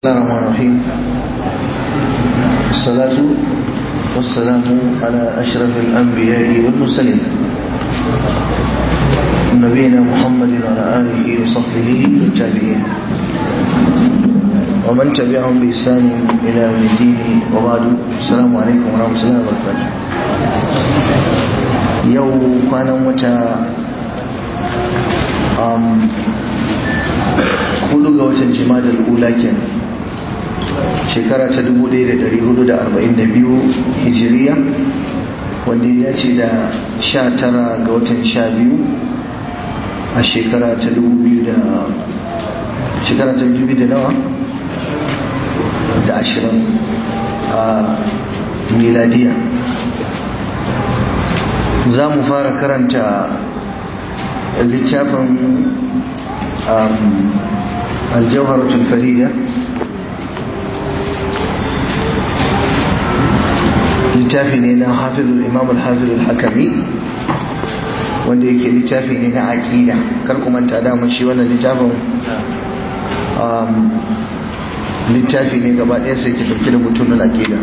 الله الرحمن الرحيم الصلاة والسلام على أشرف الأنبياء والمرسلين نبينا محمد وعلى آله وصحبه والتابعين ومن تبعهم بإحسان إلى يوم الدين وبعد السلام عليكم ورحمة الله وبركاته يوم كان متى hudu ga watan jimadar ula kenan shekara ta 1442 hijiriya wanda ya dace da 19 ga watan 12 a shekara ta 2000 da shekara ta 2000 da nawa da 20 a miladiya za mu fara karanta littafin الجوهرة الفريدة littafi ne na hafizul imam al-hafizul hakami wanda yake littafi ne na aqida kar ku manta da mun shi wannan littafin littafi ne gaba ɗaya sai ke dauke da mutumin aqida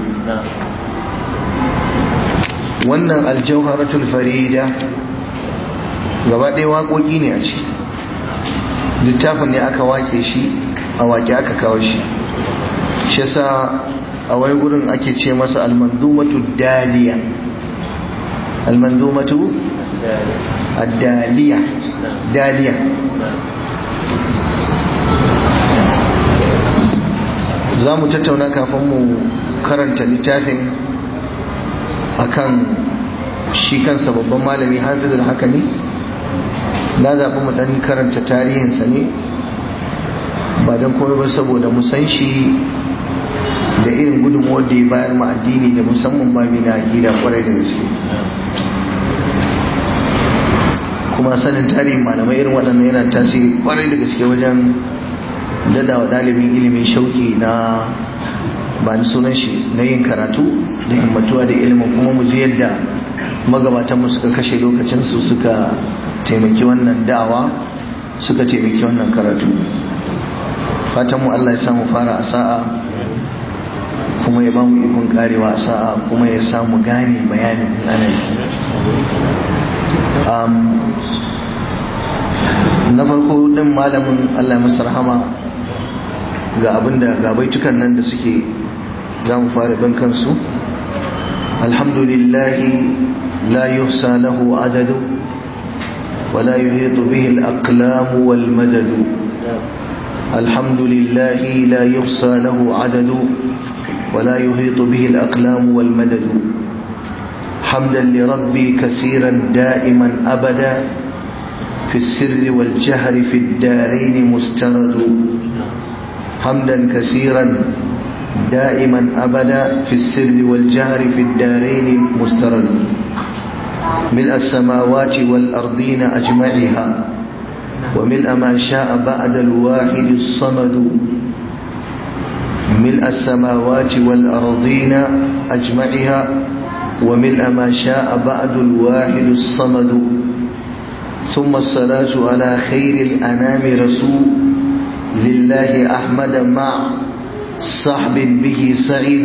wannan al-jawharatul farida gaba ɗaya waƙoƙi ne a ciki littafin ne aka wake shi a wake aka kawo shi shi sa a wai gurin ake ce masa almanzumatu daliya almanzumatu daliya daliya za mu tattauna kafin mu karanta littafin akan shi kansa babban malami hafizul hakami na zaɓi mu ɗan karanta tarihinsa ne ba don komai ba saboda mu san shi da irin gudunmuwar da ya bayar ma addini da musamman babi na aƙida kwarai da gaske kuma sanin tarihin malamai irin waɗannan yana tasiri kwarai da gaske wajen dada wa ɗalibin ilimin shauki na ba ni sunan shi na yin karatu da himmatuwa da ilimin kuma mu ji yadda magabatanmu suka kashe lokacinsu suka taimaki wannan da'awa suka taimaki wannan karatu fatan mu Allah ya samu fara a sa'a kuma ya ba mu ikon karewa a sa'a kuma ya samu gane bayanin ana yi na farko din malamin Allah ya masa rahama ga abinda ga baitukan nan da suke za mu fara bin kansu alhamdulillahi la yuhsa lahu adadu ولا يحيط به الأقلام والمدد الحمد لله لا يحصى له عدد ولا يحيط به الأقلام والمدد حمدا لربي كثيرا دائما أبدا في السر والجهر في الدارين مسترد حمدا كثيرا دائما أبدا في السر والجهر في الدارين مسترد ملء السماوات والأرضين أجمعها وملء ما شاء بعد الواحد الصمد ملء السماوات والأرضين أجمعها وملء ما شاء بعد الواحد الصمد ثم الصلاة على خير الأنام رسول لله أحمد مع صحب به سعيد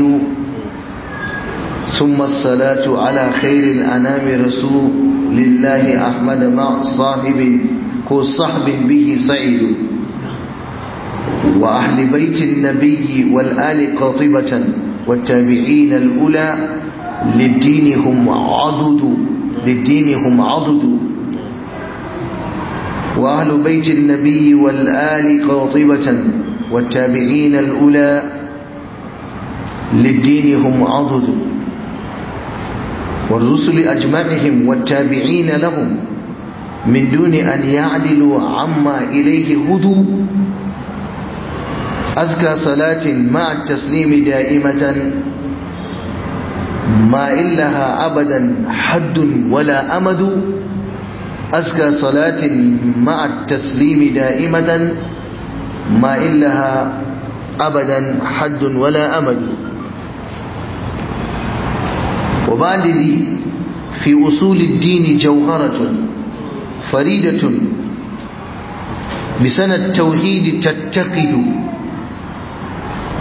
ثم الصلاة على خير الأنام رسول لله أحمد مع صاحب كو صحب به سعيد وأهل بيت النبي والآل قاطبة والتابعين الأولى للدين هم عضد للدين هم عضد وأهل بيت النبي والآل قاطبة والتابعين الأولى للدين هم عضد والرسل أجمعهم والتابعين لهم من دون أن يعدلوا عما إليه هدوا أزكى صلاة مع التسليم دائمة ما إلها أبدا حد ولا أمد أزكى صلاة مع التسليم دائمة ما إلها أبدا حد ولا أمد وبعد ذي في أصول الدين جوهرة فريدة بسنة التوحيد تتقد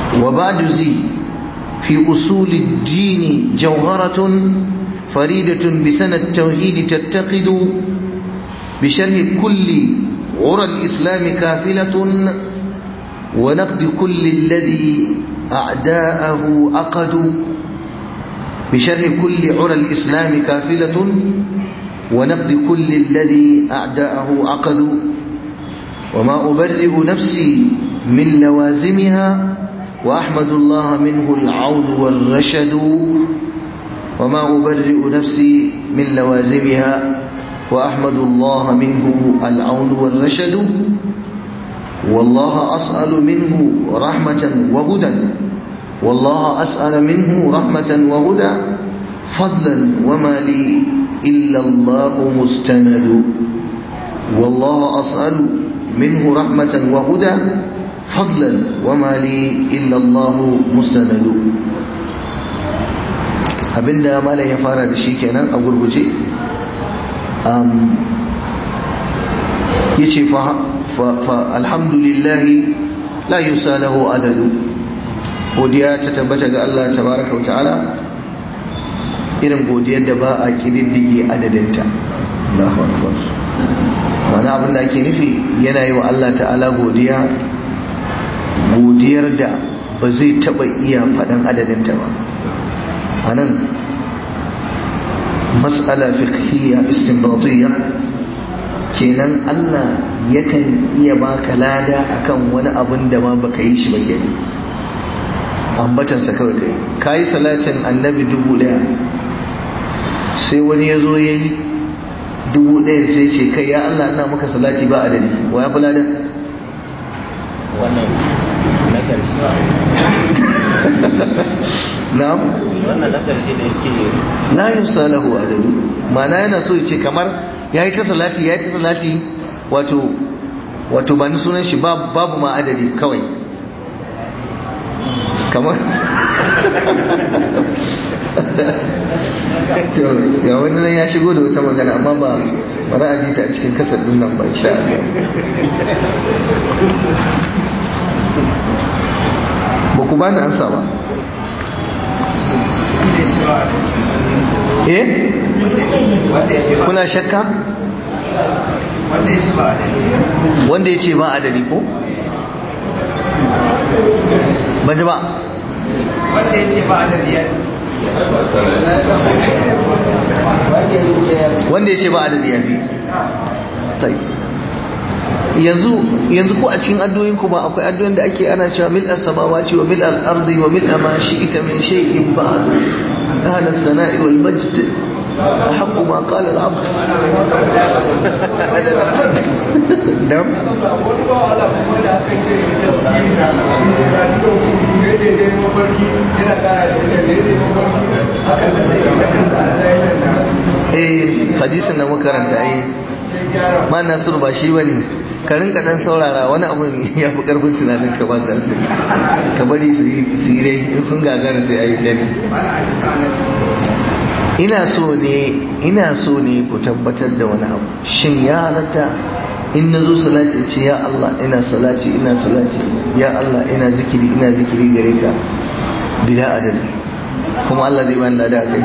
وبعد زي في أصول الدين جوهرة فريدة بسنة التوحيد تتقد بشرح كل عرى الإسلام كافلة ونقد كل الذي أعداءه عقدوا بشرح كل عرى الإسلام كافلة ونقد كل الذي أعداءه عقدوا وما أبرئ نفسي من لوازمها وأحمد الله منه العون والرشد وما أبرئ نفسي من لوازمها وأحمد الله منه العون والرشد والله أسأل منه رحمة وهدى والله أسأل منه رحمة وهدى فضلا وما لي إلا الله مستند والله أسأل منه رحمة وهدى فضلا وما لي إلا الله مستند abinda malam ya fara da shi kenan a gurguje ya ce fa alhamdulillahi la yusa lahu adadu godiya ta tabbata ga Allah tabaraka wa ta'ala irin godiyar da ba a kididdige adadinta Allahu akbar mana abin da ake nufi yana yi wa Allah ta'ala godiya godiyar da ba zai taba iya faɗan adadinta ba a nan matsala fiqhiyya istinbatiyya kenan Allah yakan iya baka lada akan wani abin da ma baka yi shi ba kenan ambatansa kawai kai kayi salatin annabi dubu daya sai wani ya zo ya yi dubu daya sai ce kai ya Allah ina maka salati ba adadi wa ya fi lada wannan na karshe na'am wannan na karshe da yake la yusalahu adadu ma'ana yana so ya ce kamar yayi ta salati yayi ta salati wato wato ba ni sunan shi babu ma adadi kawai kamar to ga wani nan ya shigo da wata magana amma ba bara a ji ta a cikin kasar din nan ba insha Allah ba ku bani ansa ba eh kuna shakka wanda ya ce ba adadi ko ba ji ba wanda ya ce ba adadi ya wanda ya ce ba adadi ya fi tai yanzu yanzu ko a cikin addu'o'in ku ba akwai addu'o'in da ake ana cewa mil as-samawati wa mil al-ardi wa mil ma shi'ta min shay'in ba'd ahla as-sana'i wal majd أحق ما قال العبد نعم eh hadisin da muka karanta eh ma nasiru ba shi bane ka rinka dan saurara wani abu ya fi karfin tunanin ka ba ka ka bari su yi dai in sun gagara sai ayi shari ina so ne ina so ne ku tabbatar da wani abu shin ya halatta in na zo salati ce ya Allah ina salati ina salati ya Allah ina zikiri ina zikiri gare ka bila adadi kuma Allah zai bani lada kai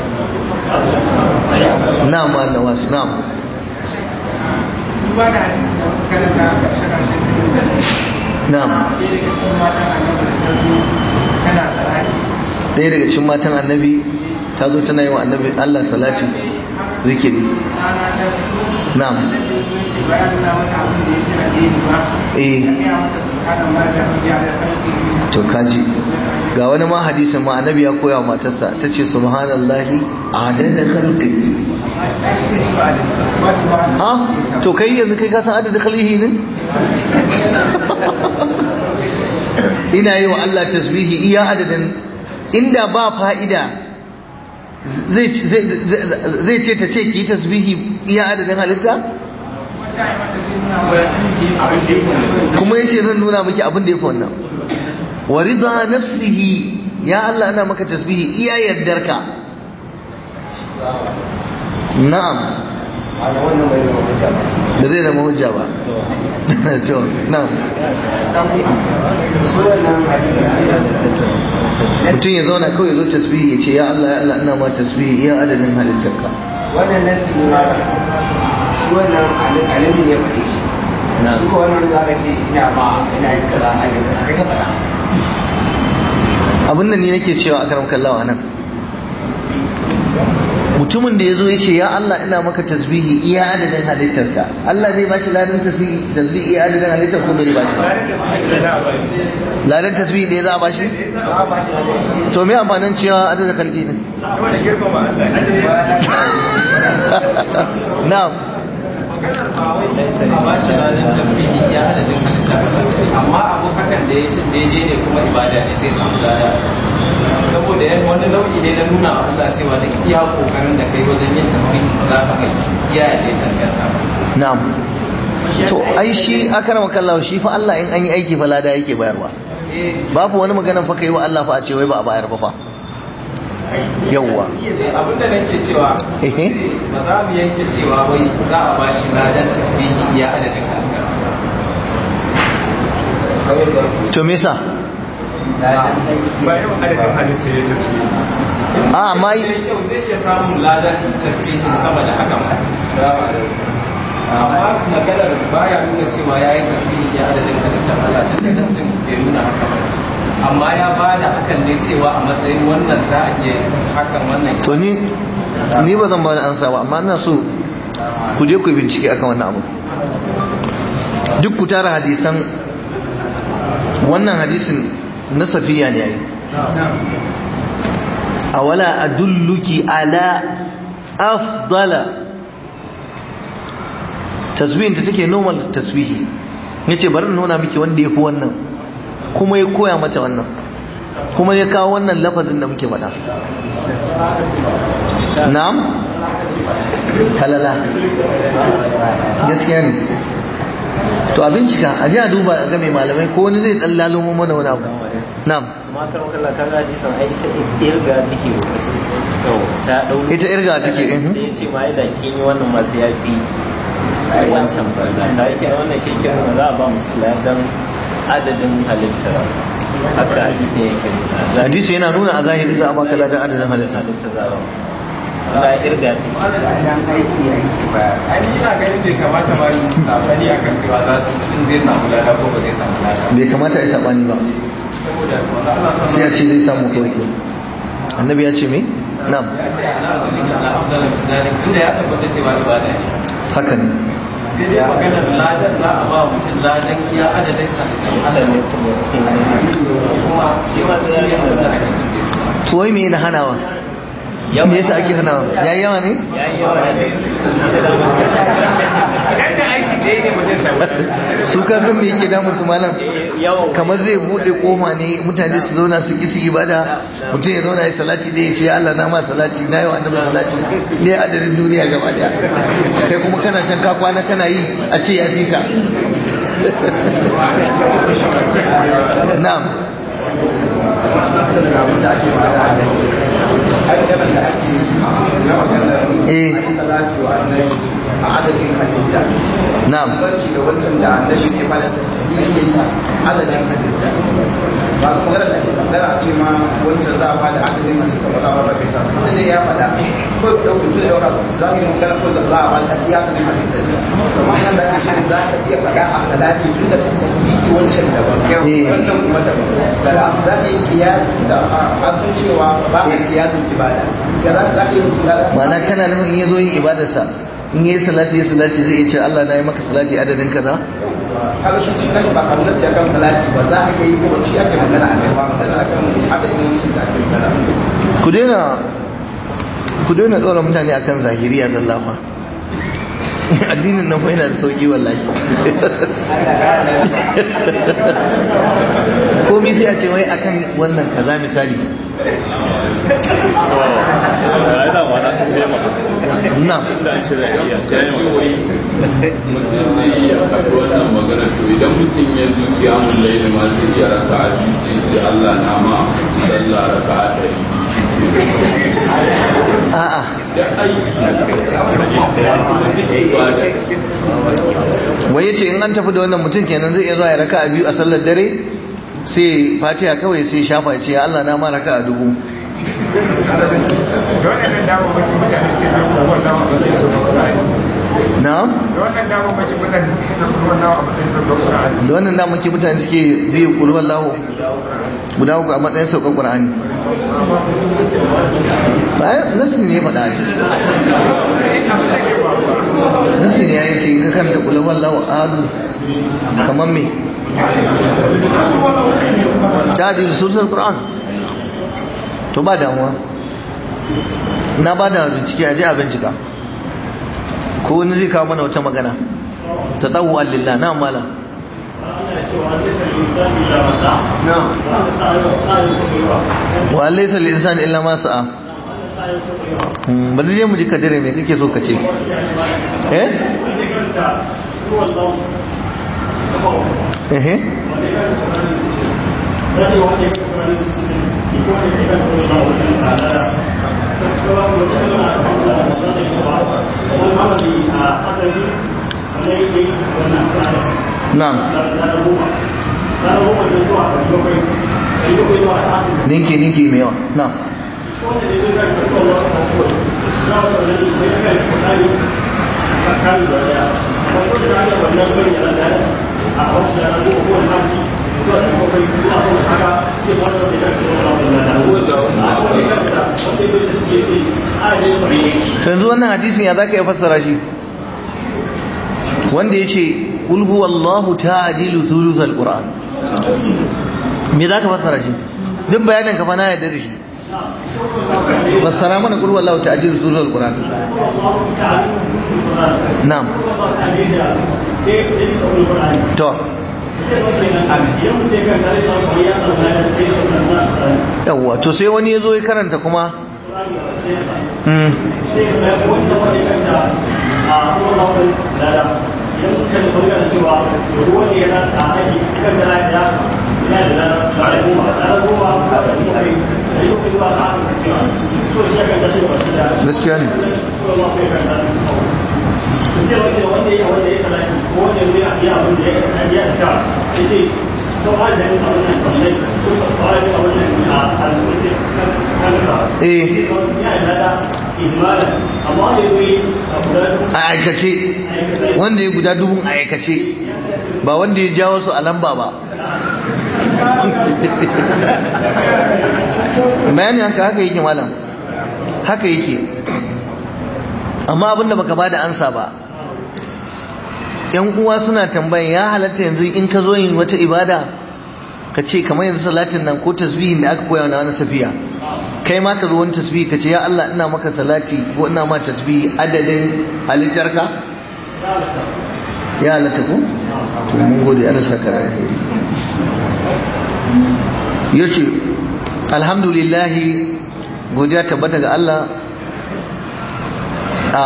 na'am ma nawas na'am na'am ɗaya daga cikin matan annabi ta zo tana yi wa annabi Allah salati zikiri na'am eh to kaji ga wani ma hadisin ma annabi ya koya wa matarsa ta ce subhanallahi adada khalqi ah to kai yanzu kai ka san adada khalqihi ne ina yi wa Allah tasbihi iya adadin inda ba fa'ida zai ce ta ce ki yi tasbihi iya adadin halitta? kuma yace zan nuna miki abin da ya fi wannan wa rida nafsihi ya Allah ana maka tasbihi iya yardarka na'am ana wannan bai zama hujja ba da zai zama hujja ba to na su wannan hadisin mutum ya zauna kawai ya zo tasbihi ya ce ya Allah ya Allah ina ma tasbihi iya adadin halittarka wannan nasi ne ma shi wannan alimin ya faɗi shi shi ko wannan za ka ce ina ma ina yin kaza a yin kaza kai ka faɗa abin da ni nake cewa a karam kallawa nan mutumin da ya zo ya ce ya Allah ina maka tasbihi iya adadin halittarka Allah zai bashi ladan tasbihi tasbihi iya adadin halittar ko bai bashi ladan tasbihi da ya za a bashi to me amfanin cewa adadin kalbi ne na'am a ba shi ranar tasbihi ya adadin halitta amma abu hakan da ya daidai ne kuma ibada ne zai samu lada saboda yan wani nau'i ne na nuna wa Allah cewa duk iya kokarin da kai wajen yin tasbihi ba za ka kai iya da ya cancanta ba na'am to ai shi akarama kallawa shi fa Allah in an yi aiki fa lada yake bayarwa eh babu wani maganan fa kai wa Allah fa a ce wai ba a bayar ba fa yawwa abin da nake cewa Ehe. ba za mu yanke cewa wai za a ba shi ladan tasbihi ya adadin halitta to me yasa bayan adadin halitta ya tafi a amma zai kyau zai iya samun ladan tasbihin sama da haka ma amma maganar baya nuna cewa ya yi tasbihi ya adadin halittar Allah tun da nassin bai nuna haka ba amma ya ba da hakan ne cewa a matsayin wannan za a iya hakan wannan to ni ni ba zan ba da ansa ba amma ina so ku je ku yi bincike akan wannan abu duk ku tara hadisan wannan hadisin na safiya ne yayi awala adulluki ala afdala tasbihin ta take normal tasbihi yace bari in nuna miki wanda yafi wannan kuma ya koya mata wannan kuma ya kawo wannan lafazin da muke faɗa na'am halala gaskiya ne to a bincika a ji a duba a game malamai ko wani zai dan lalumo mana wani abu na'am matar wakalla ka ga hadisan ai ita irga take lokacin to ta dau ita irga take eh sai ya ce ma idan kin yi wannan masu yafi wancan ba ta yake wannan shi ke nuna za a ba mutum ladan adadin halittar haka hadisi yake nuna hadisi yana nuna a zahiri za a baka ladan adadin halitta halitta za a ba Allah irga take idan aiki ya yi ba ai ina ganin bai kamata ba yi sabani akan cewa za su mutum zai samu lada ko ba zai samu lada bai kamata a yi sabani ba saboda wanda Allah sama sai a ce zai samu kawai annabi ya ce me na'am ya ce ana azumi ala afdal min zalik tunda ya tabbata cewa ibada ne haka ne sai dai maganar ladan za a ba mutum ladan iya adadin halittun Allah ne kuma shi ma shi ne abin da ake tunde to wai me na hanawa me yasa ake hanawa yayi yawa ne yayi yawa ne idan da aiki ɗaya ne ba zai samu su ka san me yake damun su malam yawan kamar zai bude koma ne mutane su zauna su ki su ibada mutum ya zauna ya salati da ya ce Allah na ma salati na yi wa annabi salati ne adadin duniya gaba daya kai kuma kana can ka kwana kana yi a ce ya fi ka na'am eh a adadin halitta na'am barci da wancan da annabi ne ba da tasbihi adadin halitta ba su magana da ke kaddara a ce ma wancan za a ba da adadin halitta ba za a ba da ta ne ya faɗa ko da ɗauki to da ɗauka za mu yi magana ko da za a ba da adadin halitta ne kamar nan da ake za ka iya faɗa a salati tun da tasbihi wancan daban Eh. wancan kuma daban da za ka yi kiyasi da an san cewa ba a kiyasin ibada ya za ka yi musu da ma'ana kana nufin in ya zo yin ibadarsa in yi salati ya salati zai iya ce Allah na yi maka salati adadin kaza kaga shi shi nashi ba kamar nasi akan salati ba za a iya yi ko shi ake magana a kai ba magana akan adadin mutum da ake magana ku daina ku daina tsora mutane akan zahiriya zallafa addinin nan fa yana da sauki wallahi komai sai a ce wai akan wannan kaza misali na mutum zai iya faɗi wannan magana to idan mutum ya zo kiyamun laili ma zai iya raka a biyu sai ce Allah na ma sallah raka a ɗari biyu shi ke a'a da aiki ibada wai yace in an tafi da wannan mutum kenan zai iya zuwa ya raka a biyu a sallar dare sai fatiha kawai sai shafa ya ce ya Allah na ma raka a dubu da waɗannan damammakin mutane ke nan ruwan nawa ba zai so da Qur'ani na'am da wannan damammakin mutane ke nan ruwan nawa ba zai so da Qur'ani da wannan da muke mutane suke biyu kulu wallahu guda uku a matsayin saukar qur'ani bayan nasu ne ya faɗa ne nasu ne ya yi ce in ka kanta kulu wallahu adu kamar me ta da sulsar qur'an to ba damuwa na ba da bincike a je a bincika ko wani zai kawo mana wata magana ta tsawo allillah na mala wa laysa lil insani illa ma sa'a Hmm, bari je mu ji kadire me kake so ka ce eh eh na'am ninki ninki mai yawa na'am yanzu wannan hadisin ya zaka iya fassara shi wanda ya ce qul huwallahu ta'dilu thuluthal qur'an me zaka fassara shi duk bayanin ka fa na yarda da shi fassara mana qul huwallahu ta'dilu thuluthal qur'an na'am to yawwa to sai wani ya zo ya karanta kuma Hmm. gaskiya ne eh a aikace wanda ya guda dubun a aikace ba wanda ya jawo su a lamba ba bayanin haka haka yake malam haka yake amma abinda baka bada ansa ba yan uwa suna tambayan ya halatta yanzu in ka zo yin wata ibada ka ce kamar yanzu salatin nan ko tasbihin da aka koya na wani safiya kai ma ka zo wani tasbihi ka ce ya Allah ina maka salati ko ina ma tasbihi adadin halittarka ya halatta ko to mun gode Allah saka alheri yace alhamdulillah godiya tabbata ga Allah a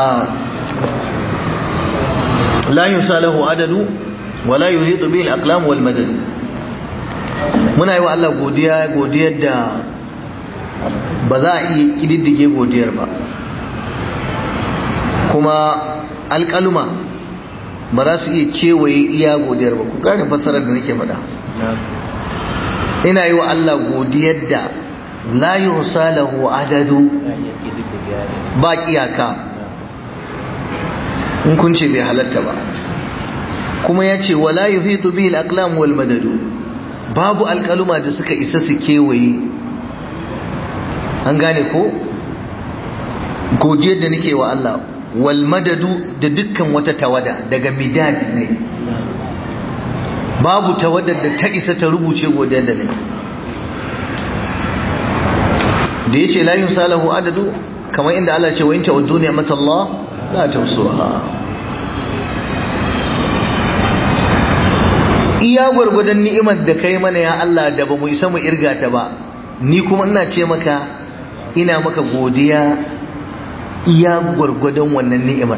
la yusalahu adadu wa la yuhitu bihi al-aqlam wal madad muna yi wa Allah godiya godiyar da ba za a iya kididdige godiyar ba kuma alƙaluma ba za su iya kewaye iya godiyar ba ku gane fassarar da nake faɗa ina yi wa Allah godiyar da la yusalahu adadu ba iyaka in kun ce bai halatta ba kuma ya ce wala yuhitu bihi al-aqlam wal madadu babu alƙaluma da suka isa su kewaye an gane ko godiyar da nake wa Allah wal madadu da dukkan wata tawada daga midad ne babu tawadar da ta isa ta rubuce godiyar da ne da yace la yusalahu adadu kamar inda Allah ce wa in ta'uddu ni'matallah la tuhsuha iya gwargwadon ni'imar da kai mana ya Allah da ba mu isa mu irga ta ba ni kuma ina ce maka ina maka godiya iya gwargwadon wannan ni'imar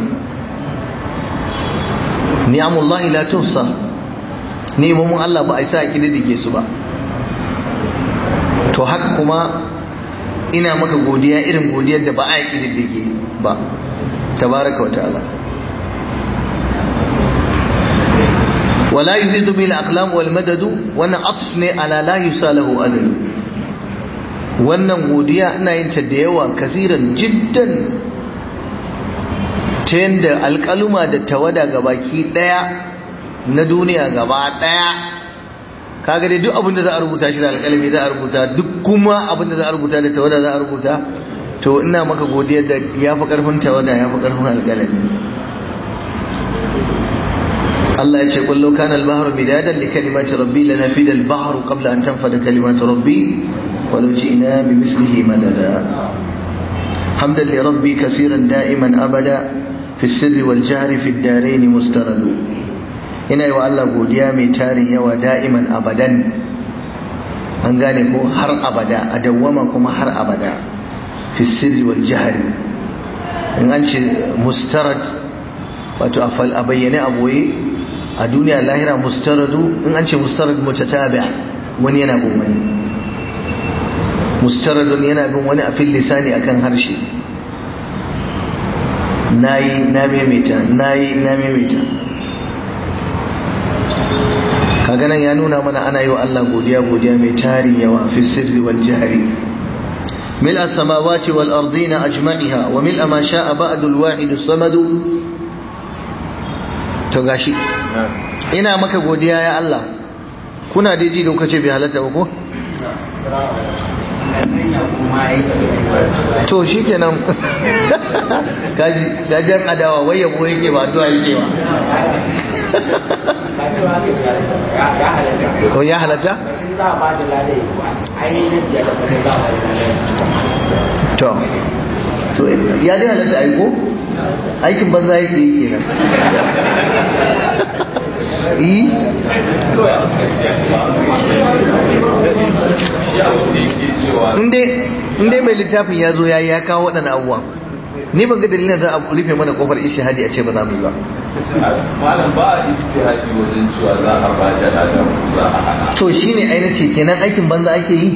ni'amullahi la tuhsa ni'imomin Allah ba a isa a kididdige su ba to haka kuma ina maka godiya irin godiyar da ba a yi ƙididdige ba tabaraka wa ta'ala wala yuzidu bil aqlam wal madadu wannan atf ne ala la yusalahu adadu wannan godiya ina yin ta da yawa kasiran jiddan ta yadda alƙaluma da tawada gabaki ɗaya na duniya gaba ɗaya kaga dai duk abin da za a rubuta shi da alƙalami za a rubuta duk kuma abin da za a rubuta da tawada za a rubuta to ina maka godiya da ya fi ƙarfin tawada ya fi ƙarfin alƙalami Allah ya ce kullu kana al-bahru midadan li kalimati rabbi lanafida al-bahru qabla an tanfada kalimatu rabbi ولو جئنا بمثله مددا حمدا لربي كثيرا دائما أبدا في السر والجهر في الدارين مسترد ina yi wa Allah godiya mai tarin yawa da'iman abadan an gane ko har abada a dawwama kuma har abada fi sirri wal jahari in an ce mustarad wato a bayyane a boye a duniya lahira mustaradu in an ce mustarad mutatabi wani yana bin wani mustaradun yana bin wani a fil lisani akan harshe nayi na maimaita nayi na maimaita kaga nan ya nuna mana ana yi wa Allah godiya godiya mai tarin yawa fi sirri wal jahri ملء السماوات والأرضين أجمعها وملء ما شاء بعد الواحد الصمد تغاشي ina maka godiya ya Allah kuna daidai da kuka ce bai halatta ba ko to shi kenan gajen adawa wai yabo yake ba addu'a yake ba ko ya halatta? to to ya dai halatta aiko aikin banza yake yi kenan yi inda mai littafin ya zo ya yi ya kawo waɗanda abuwa ni ban ga dalilin za a rufe mana kofar ishihadi a ce ba za mu yi ba malam ba a istihadi wajen cewa za a ba da ladan za a hana to shine ainihin ce kenan aikin banza ake yi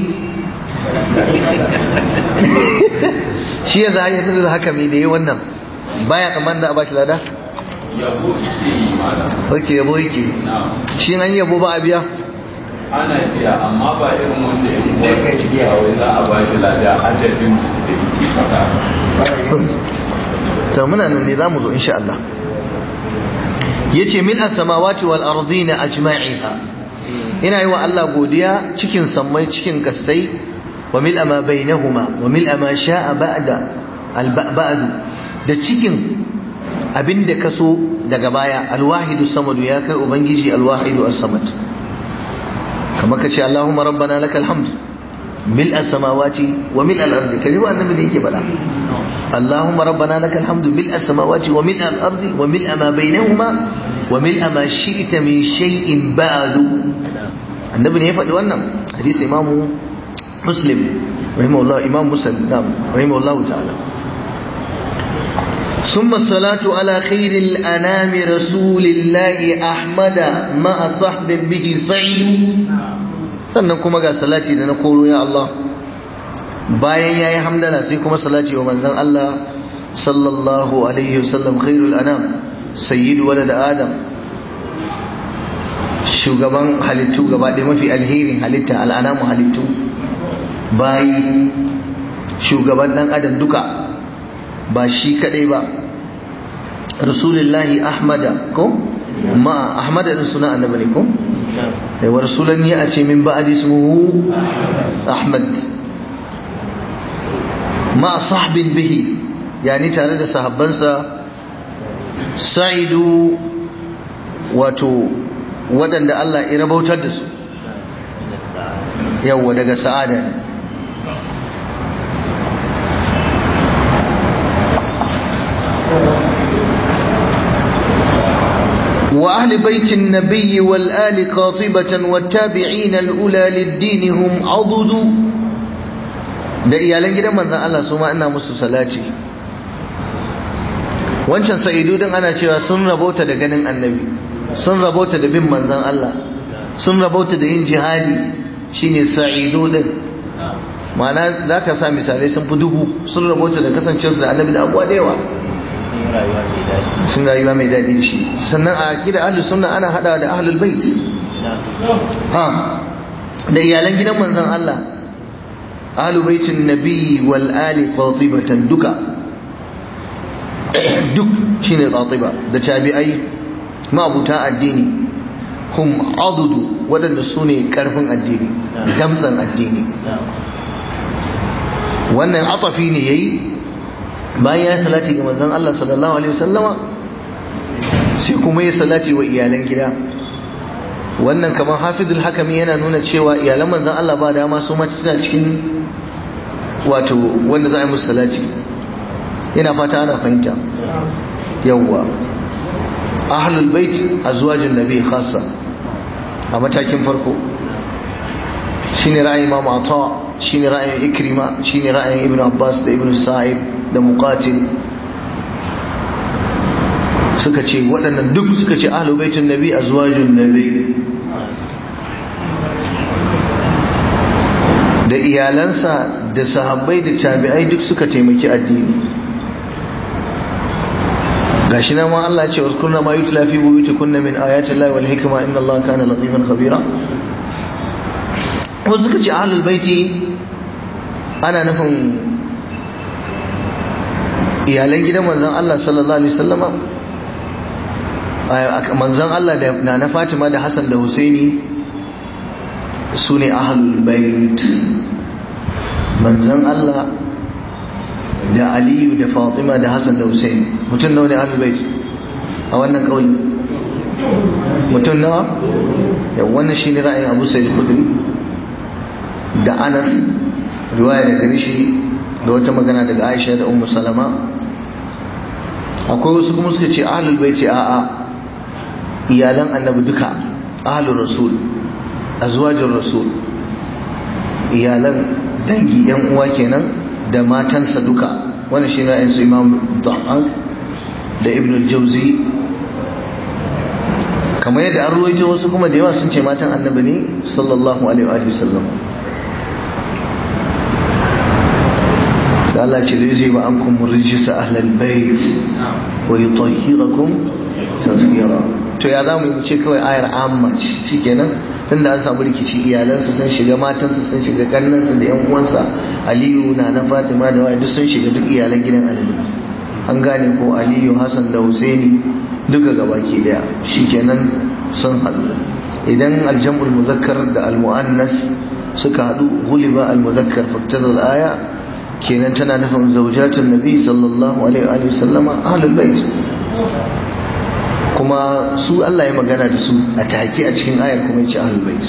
shi ya za a yi haka mai da yi wannan baya kamar da a ba shi lada yabo ke yi malam ok yabo yake na shi an yabo ba a biya ana biya amma ba irin wanda ya yi wasu biya wai za a ba shi lada adadin da yake faɗa to muna nan ne zamu zo insha Allah yace mil as-samawati wal ardina ajma'iha ina yi wa Allah godiya cikin sammai cikin kasai wa mil ma bainahuma wa mil ma sha'a ba'da al-ba'd da cikin abinda kaso daga baya al-wahidu samadu ya kai ubangiji al-wahidu as-samad kamar kace Allahumma rabbana lakal hamd ملء السماوات وملء الأرض كذب النبي اللي يجي بلا اللهم ربنا لك الحمد ملء السماوات وملء الأرض وملء ما بينهما وملء ما شئت من شيء بعد النبي اللي يفعل وانا حديث إمام مسلم رحمه الله إمام مسلم نعم رحمه الله تعالى ثم الصلاة على خير الأنام رسول الله أحمد مع صحب به سعيد sannan kuma ga salati da na koro ya Allah bayan yayi hamdala sai kuma salati wa manzon Allah sallallahu alaihi wasallam khairul anam sayyidu walad adam shugaban halittu gaba ɗaya mafi alherin halitta al'anamu halittu bayi shugaban dan adam duka ba shi kadai ba rasulullahi ahmada ko ma ahmada din suna annabi ne ko wa rasulan ya ce min ba'd ismuhu ahmad ma sahbin bihi yani tare da sahabbansa sa'idu wato waɗanda Allah ya rabautar da su yawwa daga sa'ada ne وأهل بيت النبي والآل قاطبة والتابعين الأولى للدين هم عضد da iyalan gidan manzan Allah su ma ina musu salati wancan sa'idu din ana cewa sun rabauta da ganin annabi sun rabauta da bin manzan Allah sun rabauta da yin jihadi shine sa'idu din ma'ana za ka sa misalai sun fi dubu sun rabota da kasancewarsu da annabi da abuwa da yawa sun yi rayuwa mai daɗi sun rayuwa mai daɗi da shi sannan a gida ahlus sunna ana hada da ahlul bait ha da iyalan gidan manzon Allah ahlul baitin nabi wal ali qatibatan duka duk shine qatiba da tabi'ai ma'abuta addini hum adudu waɗanda su ne ƙarfin addini damtsan addini wannan atafi ne yayi bayan ya salati ga manzon Allah sallallahu alaihi wasallama sai kuma ya salati wa iyalan gida wannan kamar hafizul hakami yana nuna cewa iyalan manzon Allah ba dama su ma suna cikin wato wanda za a yi musu salati ina fata ana fahimta yawwa ahlul bait azwajin nabi khassa a matakin farko shine ra'ayin imam ata shine ra'ayin ikrima shine ra'ayin ibn abbas da ibn sa'ib da muqatil suka ce waɗannan duk suka ce ahlul baitin nabi azwajin nabi da iyalansa da sahabbai da tabi'ai duk suka taimaki addini gashi nan ma Allah ya ce waskurna ma yutla fi buyutikunna min ayati llahi wal hikma inna allaha kana latifan khabira wasu suka ce ahlul baiti ana nufin iyalan gidan manzon Allah sallallahu alaihi wasallama manzon Allah da na na Fatima da Hassan da Husaini su ne ahlul bait manzon Allah da Aliyu da Fatima da Hassan da Husaini mutum nawa ne ahlul bait a wannan kauli mutum nawa ya wannan shine ra'ayin Abu Sa'id Khudri da Anas riwaya daga rishi da wata magana daga Aisha da Ummu Salama akwai wasu kuma suka ce ahlul baiti a'a iyalan annabi duka ahlul rasul azwajin rasul iyalan dangi yan uwa kenan da matansa duka wannan shi na yansu imam da'an da ibn al-jauzi kamar yadda an ruwaito wasu kuma da yawa sun ce matan annabi ne sallallahu alaihi wa sallam da Allah ce zai ba an kuma rijisa ahlal bait wa yutahhirakum tazkira to ya zamu yi ce kawai ayar amma ce shikenan tunda an samu rikici iyalansa sun shiga matansa sun shiga kannansa da yan uwansa Aliyu na na Fatima da wai duk sun shiga duk iyalan gidan Aliyu an gane ko Aliyu Hassan da Husaini duka gabaki daya shikenan sun haɗu idan aljam'ul muzakkar da almu'annas suka haɗu guliba almuzakkar faktadar aya kenan tana nufin zaujatun nabi sallallahu alaihi wa sallama ahlul bait kuma su Allah ya magana da su a take a cikin ayar kuma yace ahlul bait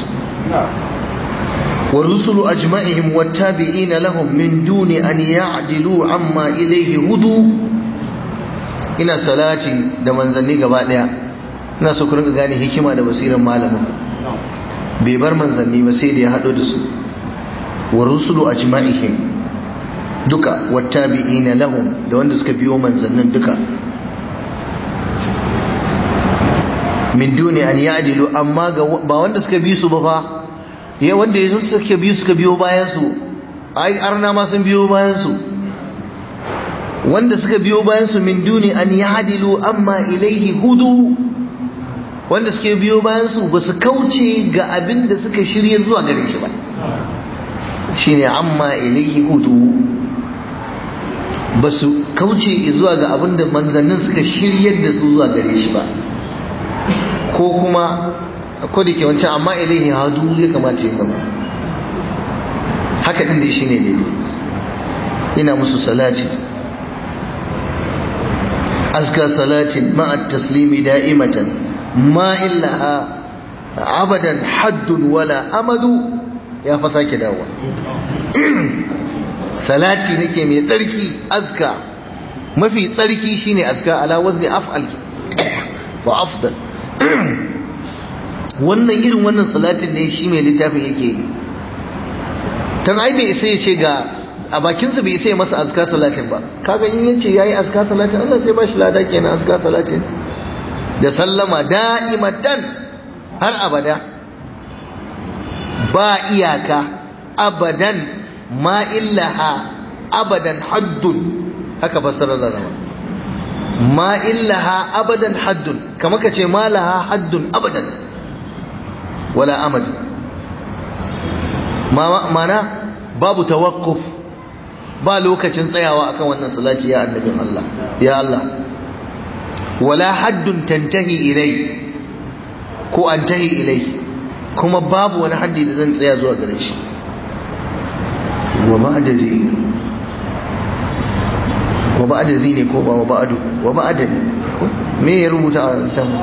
والرسل أجمعهم والتابعين لهم من دون أن يعدلوا عما إليه هدوا ina salati da manzanni gaba daya ina so ku rinka gane hikima da basiran malamin bai bar manzanni ba sai da ya hado da su wa rusulu ajma'ihim duka wattabi'ina lahum da wanda suka biyo manzannin duka min duni an ya'dilu amma ga ba wanda suka bi su ba fa ya wanda yazo suka bi suka biyo bayan su ai arna ma sun biyo bayan su wanda suka biyo bayan su min duni an ya'dilu amma ilaihi hudu wanda suke biyo bayan su ba su kauce ga abin da suka shirye zuwa gare shi ba shine amma ilaihi hudu ba su kauce zuwa ga abin da manzannin suka shiryar da su zuwa gare shi ba ko kuma ko da ke wancan amma ilaihi hadu ya kamata ya zama haka din da shi ne daidai ina musu salati azka salatin ma'a taslimi da'imatan ma illaha abadan haddun wala amadu ya fa sake dawo salati nake mai tsarki azka mafi tsarki shine azka ala wazni af'al wa afdal wannan irin wannan salatin ne shi mai littafin yake yi tan ai bai isa ya ce ga a bakinsa bai isa ya masa azka salatin ba kaga in yace yayi azka salatin Allah sai ba shi lada kenan azka salatin da sallama da'imatan har abada ba iyaka abadan ma illaha abadan haddun haka fassarar da zama ma illaha abadan haddun kama ka ce ma laha haddun abadan wala amad mana babu tawakkuf ba lokacin tsayawa akan wannan salati ya annabin Allah ya Allah wala haddun tantahi ilai ko antahi ilai kuma babu wani haddi da zan tsaya zuwa gare shi wa ba'da zai wa ba'da zai ne ko ba wa ba'du wa ba'da me ya rubuta a littafin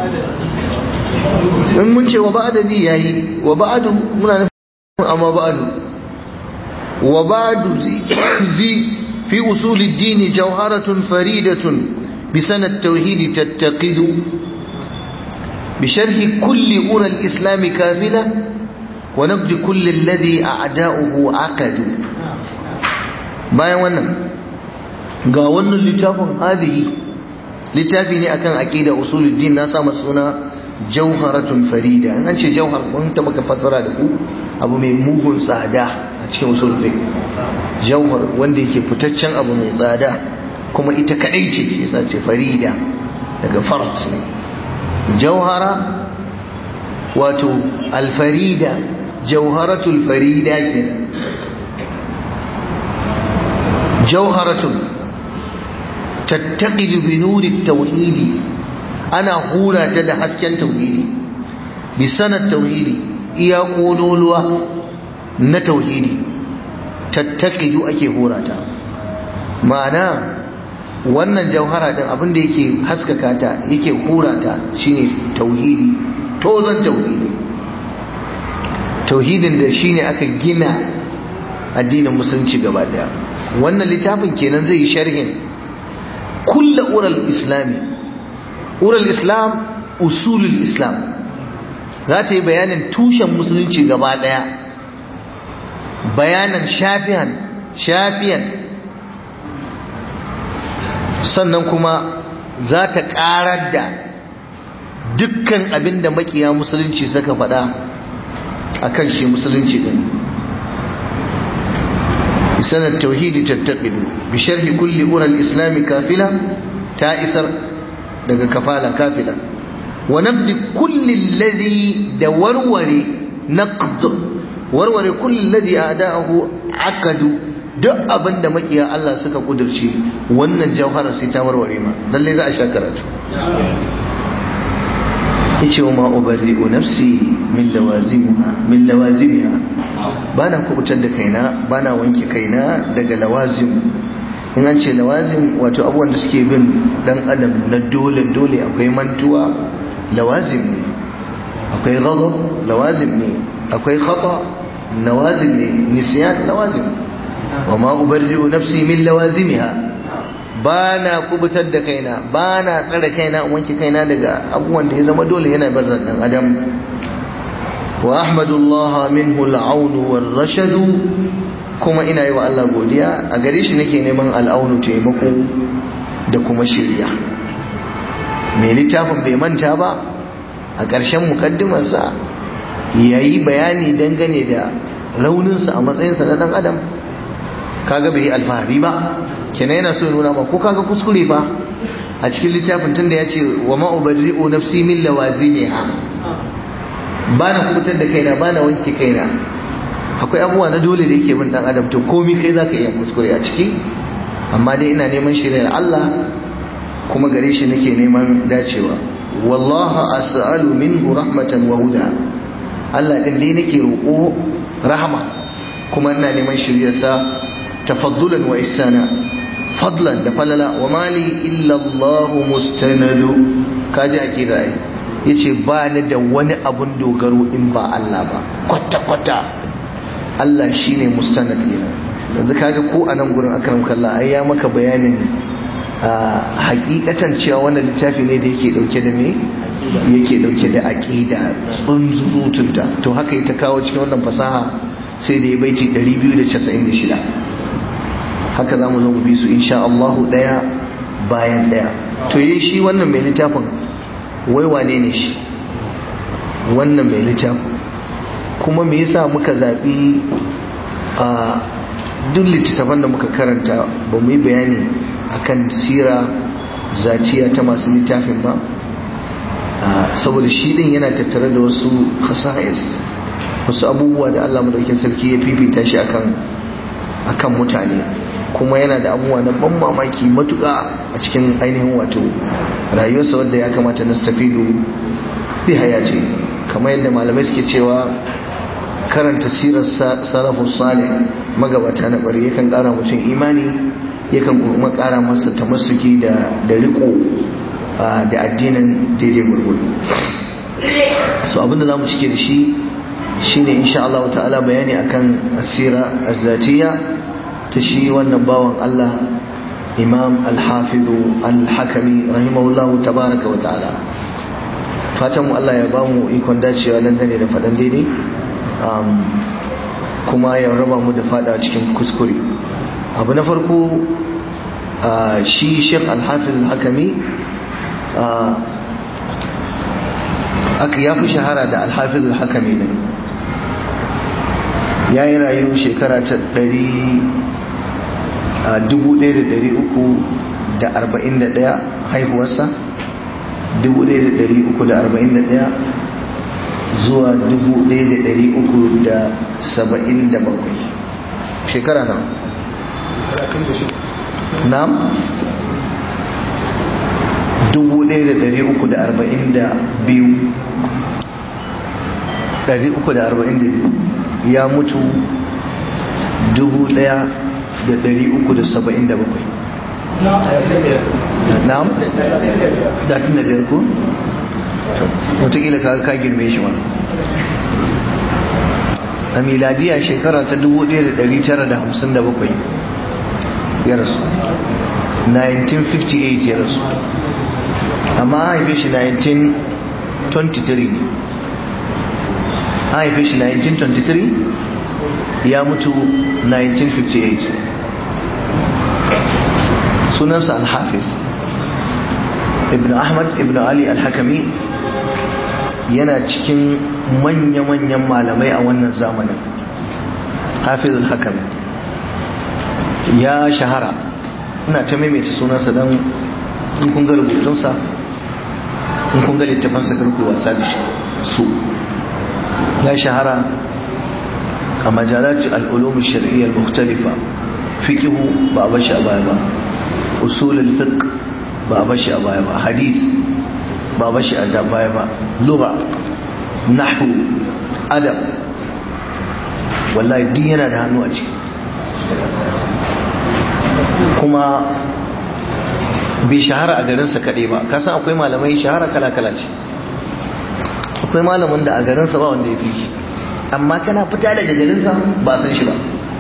in mun ce wa ba'da zai yayi wa ba'du muna nufin amma ba'du wa ba'du zi fi usul ad-din jawharatun faridatun bi sanad tauhid tattaqidu بشرح كل أولى الإسلام كافلة ونبذ كل الذي أعداؤه عقدوا bayan wannan ga wannan littafin hadihi littafi ne akan aqida usuluddin na sa suna jawharatun farida an ce jawhar mun ta maka fassara da ku abu mai mugun tsada a cikin usul fiqh jawhar wanda yake fitaccen abu mai tsada kuma ita kadai ce yasa ce farida daga fard ne jauhara wato alfarida jauharatul farida ke jauharatun tattaqidu bi nuri tauhidi ana hura ta da hasken tauhidi bi sanad tauhidi iya kololuwa na tauhidi tattaqidu ake hura ta ma'ana wannan jauhara din abin da yake haskaka ta yake hura ta shine tauhidi tozon tauhidi tauhidin da shine aka gina addinin musulunci gaba daya wannan littafin kenan zai yi sharhin kulla ural islami ural islam usulul islam za ta yi bayanin tushen musulunci gaba daya bayanan shafiyan shafiyan sannan kuma za ta karar da dukkan abin da makiya musulunci suka faɗa a kan shi musulunci ɗin sanar tauhidi tattaɓidu bi sharhi kulli ural islami kafila ta isar daga kafala kafila wa nabdi kulli ladhi da warware naqd warware kulli ladhi a'da'ahu aqadu duk abin da makiya Allah suka kudurce wannan jauharar sai ta warware ma lalle za a sha karatu yace wa ma ubarri'u nafsi min lawazimha min lawazimiha bana kubutar da kaina bana wanke kaina daga lawazim in an ce lawazim wato abubuwan da suke bin dan adam na dole dole akwai mantuwa lawazim ne akwai ghadab lawazim ne akwai khata lawazim ne nisyan lawazim wa ma ubarri'u nafsi min lawazimiha bana kubutar da kaina bana tsare kaina in wanke kaina daga abubuwan da ya zama dole yana bar dan adam wa ahmadullah minhu al-aun war-rashad kuma ina yi wa Allah godiya a gare shi nake neman al'aunu taimako da kuma shirya mai littafin bai manta ba a ƙarshen mukaddimarsa yayi bayani dangane da rauninsa a matsayinsa na dan adam kaga bai yi alfahari ba kenan yana so nuna ba ko kaga kuskure ba a cikin littafin tunda ya ce wa ma ubarri'u nafsi min lawazimiha ba na kubutar da kaina ba na wanke kaina akwai abubuwa na dole da yake bin dan adam to komai kai zaka iya kuskure a ciki amma dai ina neman shirya Allah kuma gare shi nake neman dacewa wallahi as'alu minhu rahmatan wa huda Allah din dai nake roƙo rahama kuma ina neman shiryarsa tafaddulan wa ihsana fadlan da falala wa mali illa Allah mustanadu kaji akida ai yace ba ni da wani abun dogaro in ba Allah ba kwata kwata Allah shine mustanad ne yanzu kaga ko a nan gurin akram kallah ai ya maka bayanin hakikatan cewa wannan littafi ne da yake dauke da me yake dauke da aqida tsunzutunta to haka ita kawo cikin wannan fasaha sai da ya baiti 296 haka za mu zo mu bi su insha Allah daya bayan daya to yi shi wannan mai littafin wai wane ne shi wannan mai littafin kuma me yasa muka zaɓi a duk littattafan da muka karanta ba mu yi bayani akan sira zaciya ta masu littafin ba saboda shi din yana tattare da wasu khasa'is wasu abubuwa da Allah madaukakin sarki ya fifita shi akan akan mutane kuma yana da abubuwa na ban mamaki matuƙa a cikin ainihin wato rayuwarsa wadda ya kamata na stafidu bi hayati kamar yadda malamai suke cewa karanta sirar salafus salih magabata na bari yakan ƙara mutum imani yakan kuma ƙara masa tamassuki da da riko da addinin daidai gurgudu so abinda za mu cike da shi shine insha Allah ta'ala bayani akan asira azzatiya ta shi wannan bawan Allah imam al-hafizu al-hakami rahimahullahu tabaraka wa ta'ala fatan mu Allah ya ba mu ikon dacewa dangane da faɗan daidai kuma ya raba mu da fada cikin kuskure abu na farko shi sheikh al-hafiz al-hakami aka ya fi shahara da al-hafiz al-hakami ne ya yi rayu shekara ta 1341 haihuwarsa 1341 zuwa 1377 shekara na nam 1342 342 ya mutu 1377 na'am datin da biyar ko watakila ka ka girme shi ma a miladiya shekara ta 1957 ya rasu 1958 ya rasu amma haife shi 1923 ne haife shi 1923 ya mutu 1958 sunansa al-hafiz ibn ahmad ibn ali al-hakami yana cikin manya-manyan malamai a wannan zamanin hafiz al-hakami ya shahara ina ta maimaita sunansa don in kun ga rubutunsa in kun ga littafansa karku wasa da su ya shahara a majalat al'ulum shari'a al-mukhtalifa fiqhu ba a bashi a baya ba usul al-fiqh ba a bashi a baya ba hadith ba a bashi a baya ba lugha nahwu adab wallahi duk yana da hannu a ciki kuma bai shahara a garinsa kaɗai ba kasan akwai malamai shahara kala-kala ce akwai malamin da a garinsa ba wanda ya fi shi amma kana fita daga garinsa ba san shi ba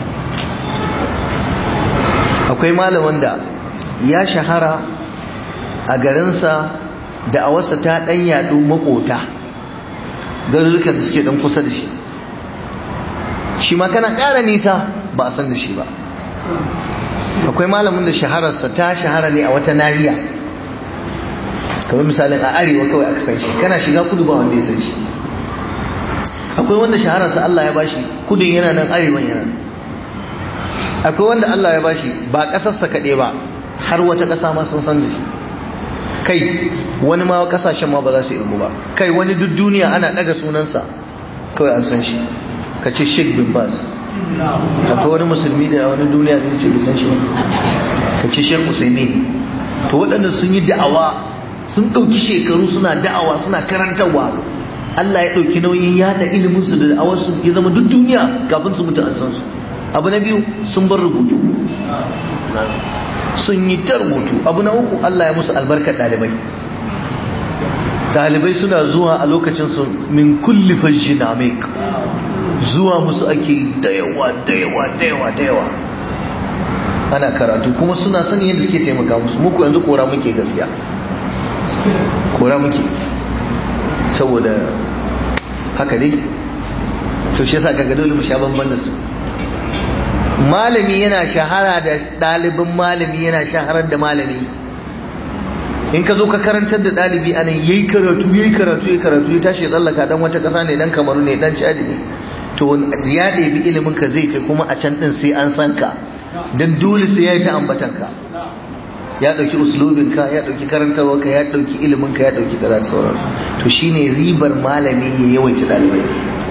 akwai malamin da ya shahara a garinsa da a wasa ta ɗan yaɗu makota garurukan da suke ɗan kusa da shi shi ma kana ƙara nisa ba a san da shi ba akwai malamin da shahararsa ta shahara ne a wata nariya kamar misalin a arewa kawai aka san shi kana shiga kudu ba wanda ya san shi akwai wanda shahararsa Allah ya bashi kudin yana nan arewan yana akwai wanda Allah ya bashi ba kasarsa kaɗai ba har wata ƙasa ma sun san da shi kai wani ma kasashen ma ba za su irgu ba kai wani duk duniya ana ɗaga sunansa kawai an san shi ka ce sheikh bin baz akwai wani musulmi da wani duniya zai ce bai san shi ka ce sheikh usaimin to waɗanda sun yi da'awa sun ɗauki shekaru suna da'awa suna karantarwa Allah ya ɗauki nauyin yada iliminsu da da'awarsu ya zama duk duniya kafin su mutu an san su abu na biyu sun bar rubutu sun yi ta rubutu abu na uku Allah ya musu albarkar ɗalibai ɗalibai suna zuwa a lokacin su min kulli fajjin amik zuwa musu ake da yawa da yawa da yawa da yawa ana karatu kuma suna sani yadda suke taimaka musu muku yanzu kora muke gaskiya kora muke saboda haka dai to shi yasa kaga dole mu sha bamban da su malami yana shahara da ɗalibin malami yana shaharar da malami in ka zo ka karantar da ɗalibi anan yayi karatu yayi karatu yayi karatu ya tashi ya tsallaka dan wata ƙasa ne dan kamaru ne dan chadi ne to ya ɗebi ilimin ka zai kai kuma a can ɗin sai an san ka don dole sai ya yi ta ambatan ka ya ɗauki uslubin ka ya ɗauki karantarwar ka ya ɗauki ilimin ka ya ɗauki kaza da sauran to shine ribar malami ya yawaita ɗalibai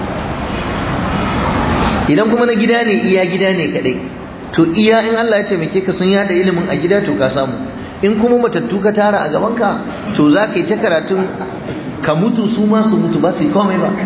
idan kuma na gida ne iya gida ne kaɗai to iya in Allah ya taimake ka sun yada ilimin a gida to ka samu in kuma matattu ka tara a gaban ka to za ka yi ta karatun ka mutu su ma su mutu ba su yi komai ba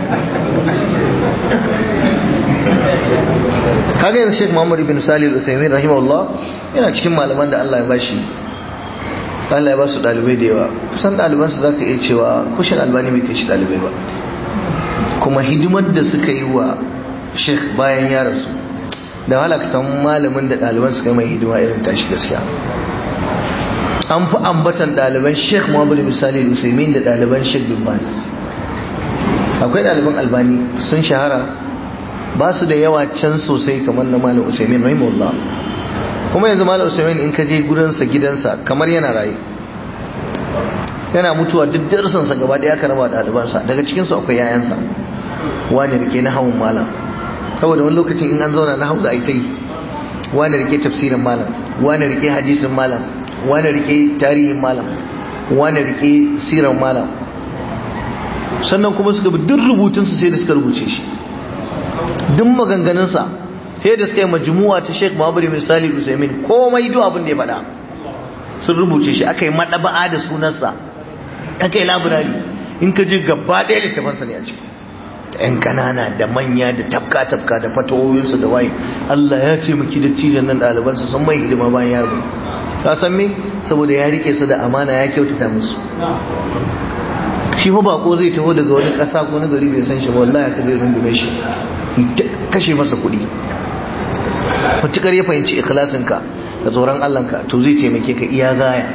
kaga yanzu Sheikh Muhammad ibn Salih al-Uthaymeen rahimahullah yana cikin malaman da Allah ya bashi Allah ya ba su dalibai da yawa kusan daliban su zaka iya cewa kushin albani bai kai shi dalibai ba kuma hidimar da suka yi wa Sheikh bayan ya rasu da wahala ka samu malamin da ɗaliban suka yi mai hidima irin tashi gaskiya an fi ambatan ɗaliban sheikh muhammadu misali usaimin da ɗaliban sheikh bin baz akwai ɗaliban albani sun shahara ba su da yawa can sosai kamar na malam usaimin rahimahullah kuma yanzu malam usaimin in ka je gudansa gidansa kamar yana raye yana mutuwa duk darsansa gaba ɗaya aka raba ɗalibansa daga cikinsu akwai yayansa wani rike na hawan malam saboda wani lokacin in an zauna na hausa ai ta yi wani rike tafsirin malam wani rike hadisin malam wani rike tarihin malam wani rike siran malam sannan kuma suka bi duk rubutunsa sai da suka rubuce shi duk maganganunsa sai da suka yi majmu'a ta Sheikh Muhammad bin Salih Usaimin komai duk abin da ya faɗa sun rubuce shi aka yi madaba'a da sunansa aka yi labirari in ka je gaba ɗaya littafansa ne a ciki yan kanana da manya da tafka-tafka da fatawoyinsu da waye Allah ya ce maki da cijan nan ɗalibansu sun mai hidima bayan ya rubu ka san me saboda ya rike su da amana ya kyautata musu shi fa bako zai taho daga wani ƙasa ko na gari bai san shi ba wallahi ka zai rungume shi kashe masa kuɗi matukar ya fahimci ikhlasinka da tsoron Allahnka to zai taimake ka iya gaya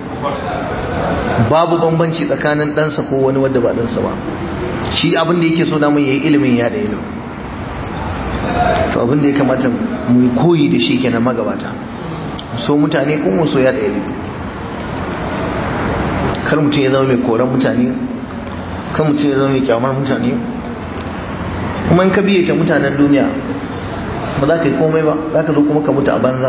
babu bambanci tsakanin ɗansa ko wani wadda ba ɗansa ba shi abin da yake so da ya yi ilimin ya da ilimin to abin da ya kamata mu yi koyi da shi kenan magabata so mutane kuma so ya da ilimi kar mutum ya zama mai koran mutane kar mutum ya zama mai kyamar mutane kuma in ka biye ta mutanen duniya ba za ka yi komai ba za ka zo kuma ka mutu a banza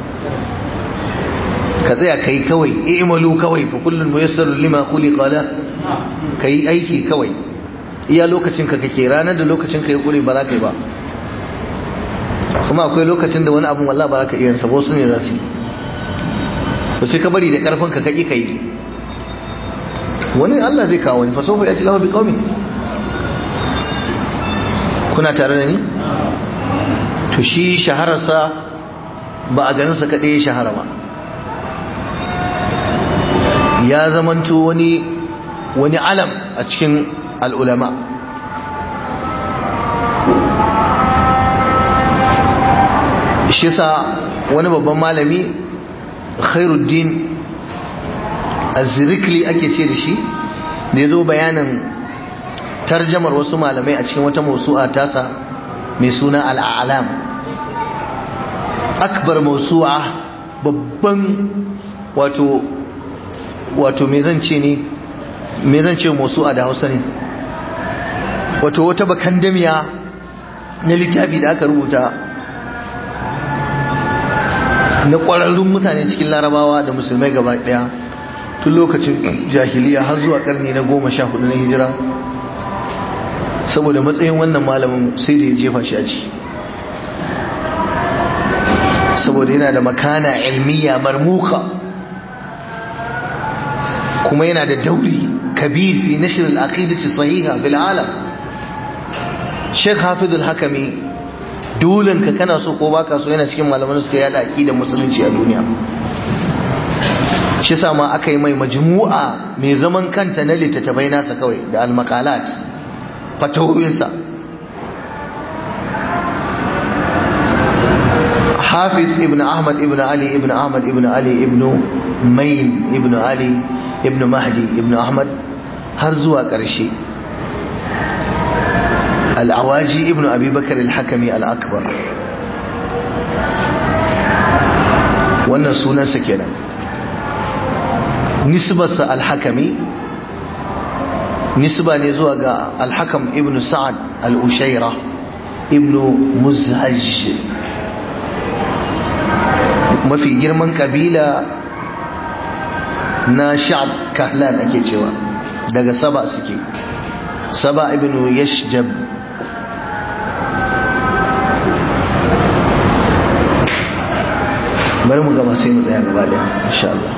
ka tsaya ka yi kawai i'malu kawai fa kullun muyassarun lima khuliqa la ka yi aiki kawai iya lokacin ka kake ranar da lokacin ka ya kure ba za ka yi ba kuma akwai lokacin da wani abun wallah ba za ka iya sabo su ne za su yi to sai ka bari da karfin ka kaki ka yi wani Allah zai kawo wani fasofa ya ci lahu bi qaumin kuna tare da ni to shi shahararsa ba a ganin sa kadai ya shahara ba ya zamanto wani wani alam a cikin al'ulama shi sa wani babban malami khairuddin azirikli ake ce da shi da ya zo bayanin tarjamar wasu malamai a cikin wata mausu'a tasa mai suna al'alam akbar mausu'a babban wato wato me zan ce ne me zan ce mausu'a da hausa ne wato wata bakan damiya na littafi da aka rubuta na ƙwararrun mutane cikin larabawa da musulmai gaba ɗaya tun lokacin jahiliya har zuwa ƙarni na goma sha hudu na hijira saboda matsayin wannan malamin sai da ya jefa shi a ciki saboda yana da makana ilmiya marmuka kuma yana da dauri kabir fi nashr al-aqidati sahiha bil alam Sheikh Hafid al-Hakami dolen ka kana so ko baka so yana cikin malaman da suka yada aqidar musulunci a duniya shi yasa ma aka yi mai majmu'a mai zaman kanta na littattafai nasa kawai da al-maqalat fatawoyinsa Hafiz ibn Ahmad ibn Ali ibn Ahmad ibn Ali ibn Main ibn Ali ibn Mahdi ibn Ahmad har zuwa ƙarshe al'awaji ibn abubakar al-hakami al-akbar wannan sunansa kenan nisbarsa al-hakami nisba ne zuwa ga al-hakam ibn sa'ad al-ushaira ibn muzhaj mafi girman kabila na sha'ab kahlan ake cewa daga saba suke saba ibn yashjab bari mu gama sai mu tsaya gaba daya insha Allah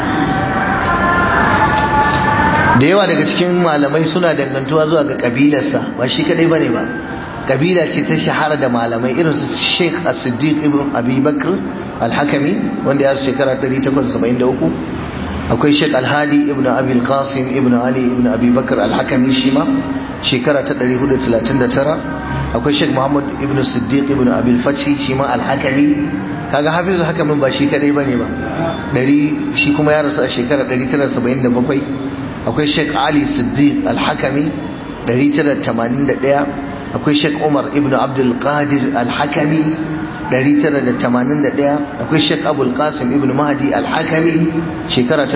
da yawa daga cikin malamai suna dangantuwa zuwa ga kabilarsa ba shi kadai bane ba kabila ce ta shahara da malamai irin su Sheikh As-Siddiq ibn Abi Bakr Al-Hakami wanda ya shekara 873 akwai Sheikh Al-Hadi ibn Abi Al-Qasim ibn Ali ibn Abi Bakr Al-Hakami shi ma shekara ta 439 akwai Sheikh Muhammad ibn Siddiq ibn Abi Al-Fathi shi ma Al-Hakami kaga Hafizul Hakamin ba shi kadai bane ba dari shi kuma ya rasu a shekara 977 akwai Sheikh Ali Siddiq Al-Hakami 981 akwai Sheikh Umar ibn Abdul Qadir Al-Hakami 981 akwai Sheikh Abul Qasim ibn Mahdi Al-Hakami shekara ta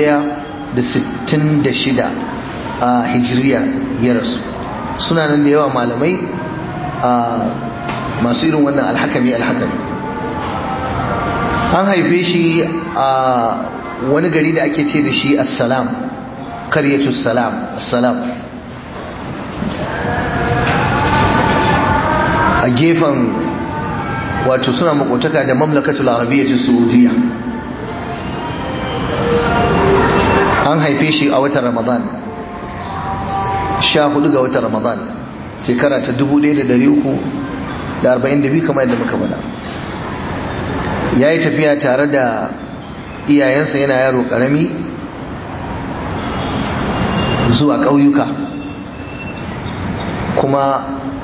1066 a Hijriya ya rasu suna nan da yawa malamai a masu irin wannan Al-Hakami Al-Hakami an haife shi a wani gari da ake ce da shi Assalam Qaryatus Salam Assalam a gefen wato suna makotaka da mamlakatul arabiyyar saudiya an haife shi a watan ramadan sha hudu ga watan ramadan shekara ta 1342 kamar yadda muka bada ya yi tafiya tare da iyayensa yana yaro karami zuwa ƙauyuka kuma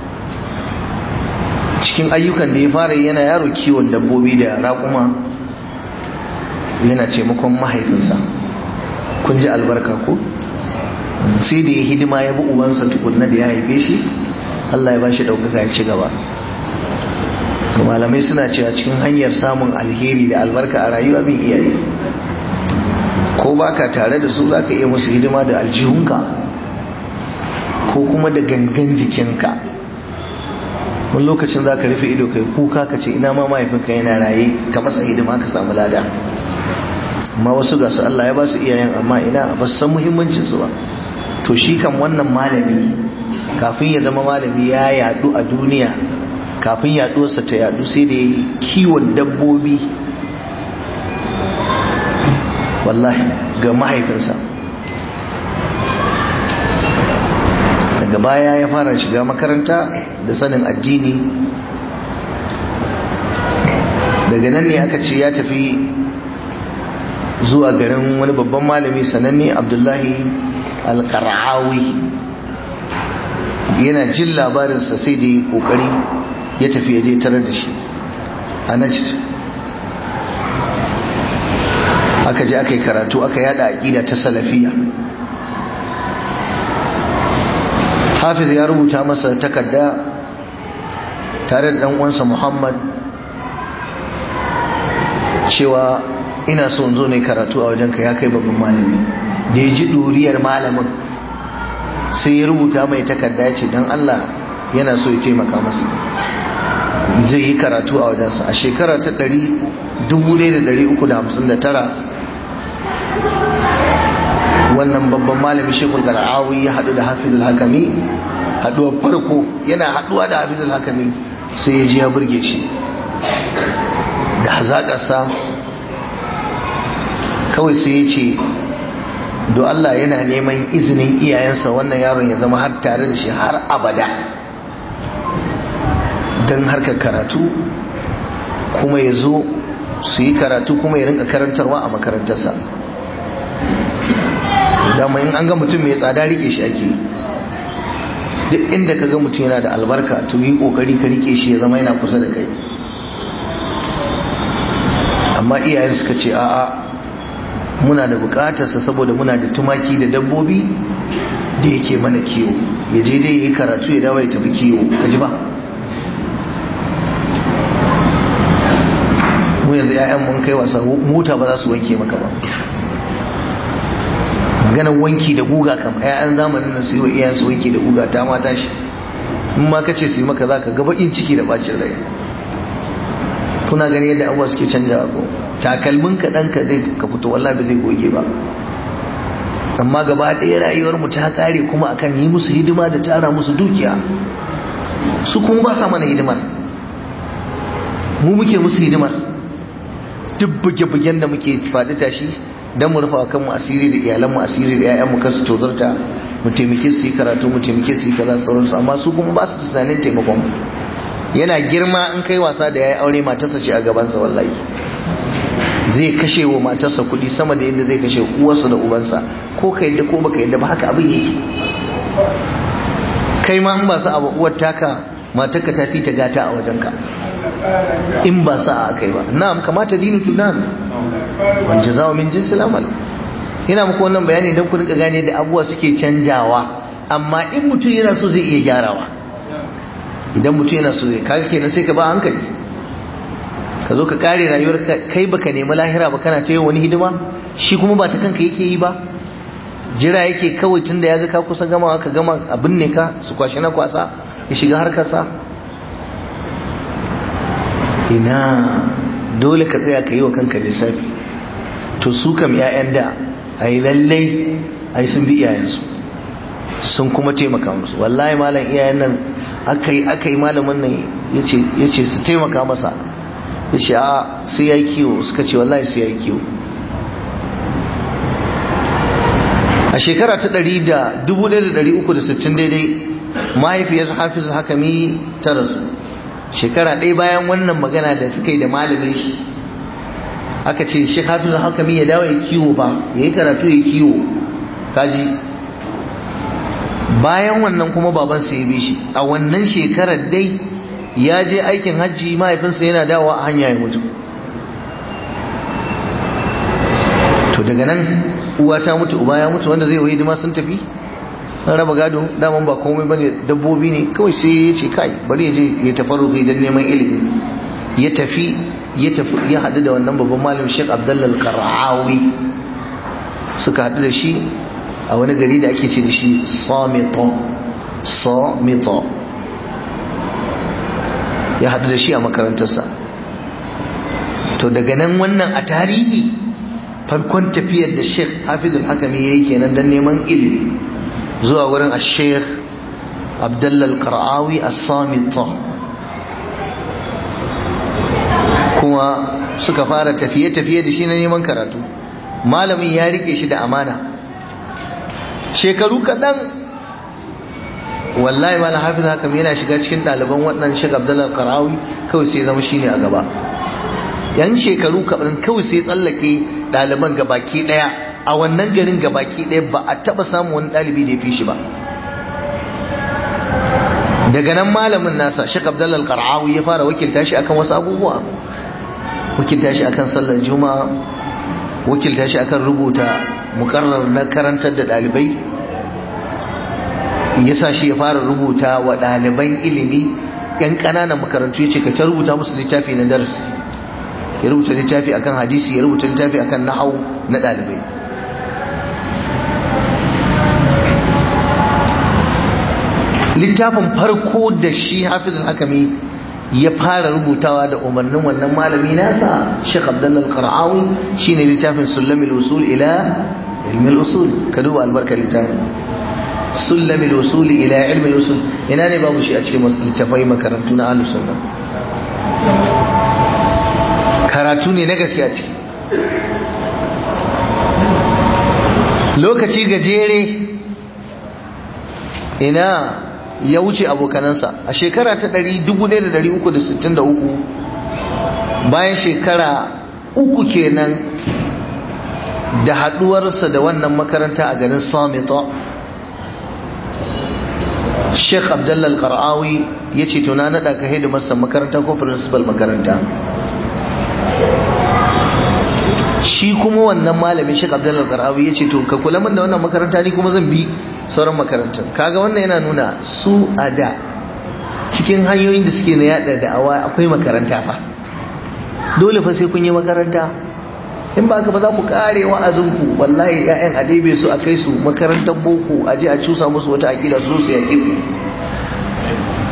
cikin ayyukan da ya fara yana yaro kiwon dabbobi da raƙuma yana taimakon mahaifinsa kun ji albarka ko sai da ya hidima ya bi ubansa tukunna da ya haife shi Allah ya ba shi ɗaukaka ya ci gaba malamai suna cewa cikin hanyar samun alheri da albarka a rayuwa bin iyaye ko baka tare da su zaka iya musu hidima da aljihunka ko kuma da gangan jikinka wani lokacin za ka rufe ido kai kuka ka ce ina ma mahaifinka yana raye ka masa hidima ka samu lada amma wasu ga su Allah ya ba su iyayen amma ina ba su san muhimmancin su ba to shi kan wannan malami kafin ya zama malami ya yadu a duniya kafin yaduwarsa ta yadu sai da yi kiwon dabbobi wallahi ga mahaifinsa daga baya ya fara shiga makaranta da sanin addini daga nan ne aka ce ya tafi zuwa garin wani babban malami sananne abdullahi alkar'awi yana jin labarinsa sai da ya kokari ya tafi ya je tarar da shi a najd aka je aka yi karatu aka yada aƙida ta salafiya hafiz ya rubuta masa takarda tare da dan uwansa Muhammad cewa ina so in zo ne karatu a wajenka ya kai babban malami da ya ji duriyar malamin sai ya rubuta mai takarda ya ce don Allah yana so ya taimaka masa zai yi karatu a wajensa a shekara ta 1359 wannan babban malami shekul gar'awi ya haɗu da hafizul hakami haɗuwar farko yana haɗuwa da hafizul hakami sai ya ji ya burge shi da hazaƙarsa kawai sai ya ce do Allah yana neman izinin iyayensa wannan yaron ya zama har tare da shi har abada don harkar karatu kuma ya zo su yi karatu kuma ya rinka karantarwa a makarantarsa dama in an ga mutum mai tsada rike shi ake duk inda ka ga mutum yana da albarka to yi kokari ka rike shi ya zama yana kusa da kai amma iyayen suka ce a'a muna da bukatarsa saboda muna da tumaki da dabbobi da yake mana kiwo ya je dai ya yi karatu ya dawo ya tafi kiwo ka ji ba mu yanzu 'ya'yan mun kai wasa mota ba za su wanke maka ba maganar wanki da guga kam 'ya'yan zamanin nan su yi wa iyayen su wanki da guga ta mata shi in ma kace su yi maka za ka ga bakin ciki da bacin rai kuna gani yadda abuwa suke canja ko takalmin ka ɗanka zai ka fito wallahi ba zai goge ba amma gaba ɗaya rayuwar mu ta kare kuma akan yi musu hidima da tara musu dukiya su kuma ba sa mana hidimar mu muke musu hidimar duk buge-bugen da muke faɗi tashi don mu rufa kanmu asiri da iyalanmu asiri da 'ya'yanmu kasu tozarta mu taimake su yi karatu mu taimake su yi kaza sauransu amma su kuma ba su tunanin taimakon mu yana girma in kai wasa da ya yi aure matarsa ce a gabansa wallahi zai kashe wa matarsa kuɗi sama da yadda zai kashe uwarsa da ubansa ko ka yadda ko baka yadda ba haka abin yake kai ma in ba sa abu uwar taka matarka ta fi ta gata a wajenka in ba sa a kai ba na'am kamata dinu tunan wal jazaa'u min jinsil amal ina muku wannan bayani don ku rinka gane da abubuwa suke canjawa amma in mutum yana so zai iya gyarawa idan mutum yana so zai kaga kenan sai ka ba hankali ka zo ka kare rayuwar kai baka nemi lahira ba kana ta yi wani hidima shi kuma ba ta kanka yake yi ba jira yake kawai tunda ya ga ka kusa gama ka gama abin ne ka su kwashi na kwasa ya shiga harkarsa ina dole ka tsaya ka yi wa kanka lissafi to su kam 'ya'yan da a yi lallai a yi sun bi iyayensu sun kuma taimaka musu wallahi malam iyayen nan aka yi aka yi malamin nan ya ce su taimaka masa ya ce a sai ya yi kiwo suka ce wallahi sai ya yi kiwo a shekara ta 1360 daidai mahaifiyar hafiz hakami ta rasu shekara ɗaya bayan wannan magana da suka yi da malamin shi aka ce shi hafiz hakami ya dawo ya kiwo ba ya yi karatu ya kiwo kaji bayan wannan kuma babansa ya bi shi a wannan shekarar dai ya je aikin hajji mahaifinsa yana dawowa a hanya ya mutu to daga nan uwa ta mutu uba ya mutu wanda zai yi hidima sun tafi an raba gado daman ba komai bane dabbobi ne kawai sai ya ce kai bari ya je ya tafarruki don neman ilimi ya tafi ya tafi ya haɗu da wannan babban malam Sheikh Abdullah Al-Qara'awi suka haɗu da shi a wani gari da ake ce da shi Samito Samito ya haɗu da shi a makarantarsa to daga nan wannan a tarihi farkon tafiyar da Sheikh Hafiz Al-Hakami yayi kenan don neman ilimi zuwa wurin Sheikh Abdullah Al-Qara'awi As-Samito kuma suka fara tafiye-tafiye da shi na neman karatu malamin ya rike shi da amana shekaru kaɗan wallahi malam hafiz hakam yana shiga cikin ɗaliban waɗannan shiga abdullal karawi kawai sai zama shine a gaba yan shekaru kaɗan kawai sai tsallake ɗaliban gabaki ɗaya a wannan garin gabaki ɗaya ba a taɓa samun wani ɗalibi da ya fi shi ba daga nan malamin nasa shek abdullal karawi ya fara wakilta shi akan wasu abubuwa wakilta shi akan sallar juma'a wakilta shi akan rubuta mukarrar na karantar da dalibai ya sa shi ya fara rubuta wa ɗaliban ilimi yan ƙananan makarantu ya ce ka ta rubuta musu littafi na darasi ya rubuta littafi akan hadisi ya rubuta littafi akan nahau na ɗalibai littafin farko da shi hafizul hakami ya fara rubutawa da umarnin wannan malami nasa Sheikh Abdullah Al-Qara'awi shine littafin Sulamul Usul ila ilmi al-usul ka duba albarkar littafin Sulamul Usul ila ilmi al-usul ina ne babu shi a cikin littafai makarantu na Ahlus Sunna karatu ne na gaskiya ce lokaci gajere ina ya wuce abokanansa a shekara ta 1363 bayan shekara uku kenan da haduwarsa da wannan makaranta a garin samita sheikh abdullal qara'awi ya ce tuna naɗa ka hidimarsa makaranta ko principal makaranta shi kuma wannan malamin sheikh abdullal qara'awi ya ce to ka kula min da wannan makaranta ni kuma zan bi sauran makarantar kaga wannan yana nuna su a da cikin hanyoyin da suke na yada da'awa akwai makaranta fa dole fa sai kun yi makaranta in ba ka ba za ku kare wa'azinku wallahi ƴaƴan a ɗebe su a kai su makarantar boko a je a cusa musu wata aƙida su su yaƙi ku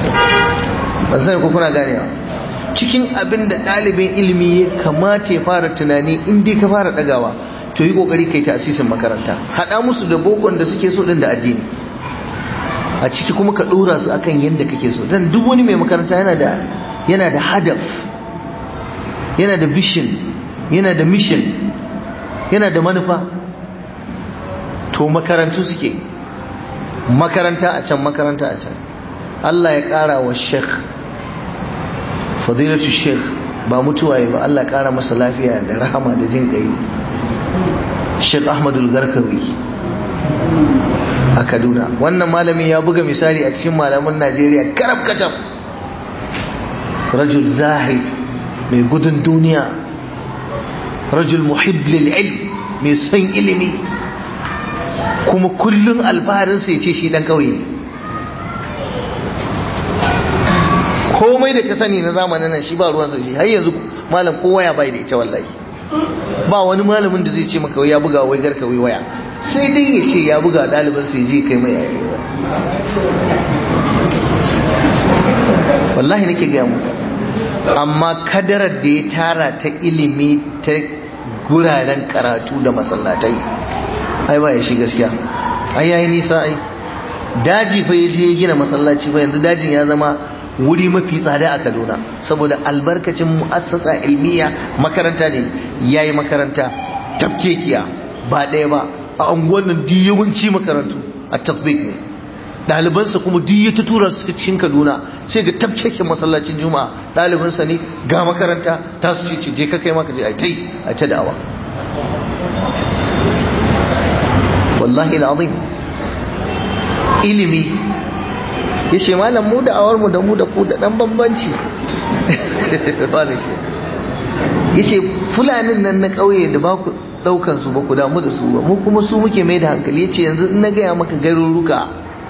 ban sani ko kuna ganewa cikin abin da ɗalibin ilimi ya kamata ya fara tunani in dai ka fara ɗagawa to yi ƙoƙari kai ta asisin makaranta haɗa musu da bokon da suke so ɗin da addini a ciki kuma ka ɗora su akan yadda kake so dan duk wani mai makaranta yana da yana da hadaf yana da vision yana da mission yana da manufa to makarantu suke makaranta a can makaranta a can Allah ya ƙara wa sheikh fadilatu sheikh ba mutuwa ba Allah ya ƙara masa lafiya da rahama da jin ƙai sheikh ahmadul garkawi a kaduna wannan malamin ya buga misali a cikin malaman najeriya karab katab rajul zahid mai gudun duniya rajul muhib lil ilm mai son ilimi kuma kullun alfaharinsa ya ce shi dan kauye komai da ka sani na zamanin nan shi ba ruwansa shi har yanzu malam kowa ya bai da ita wallahi ba wani malamin da zai ce maka ya buga wai garka wai waya sai dai ya ce ya buga ɗalibin sai je kai mai yayi wallahi nake gaya muku amma kadarar da ya tara ta ilimi ta guraren karatu da masallatai ai ba ya shi gaskiya ai yayi nisa ai daji fa ya je ya gina masallaci fa yanzu dajin ya zama wuri mafi tsada a Kaduna saboda albarkacin mu'assasa ilmiya makaranta ne yayi makaranta tafkekiya ba ɗaya ba a unguwar nan duk yawanci makarantu a tasbik ne ɗalibansa kuma duk ya ta tura su cikin Kaduna sai ga tafkekin masallacin Juma'a ɗalibansa ne ga makaranta ta su ce je ka kai maka je a tai a ta da'awa wallahi al'azim ilimi ya ce malam mu da awar mu da mu da ku da dan bambanci ya ce fulanin nan na ƙauye da ba ku ɗaukan su ba ku damu da su ba mu kuma su muke mai da hankali ya ce yanzu na gaya maka garuruka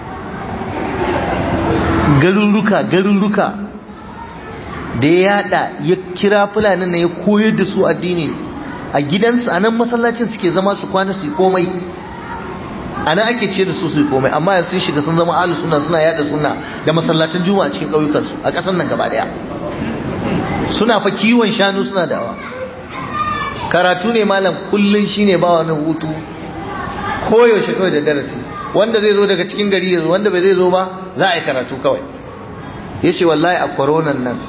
garuruka garuruka da ya yada ya kira fulanin na ya koyar da su addini a gidansu a nan masallacin suke zama su kwana su yi komai a nan ake ce da su su yi komai amma yanzu sun shiga sun zama alu suna suna yada suna da masallacin juma'a cikin ƙauyukansu a ƙasar nan gaba daya suna fa kiwon shanu suna dawa karatu ne malam kullun shine ba wani hutu koyaushe kawai da darasi wanda zai zo daga cikin gari ya zo wanda bai zai zo ba za a yi karatu kawai ya ce wallahi a kwaronan nan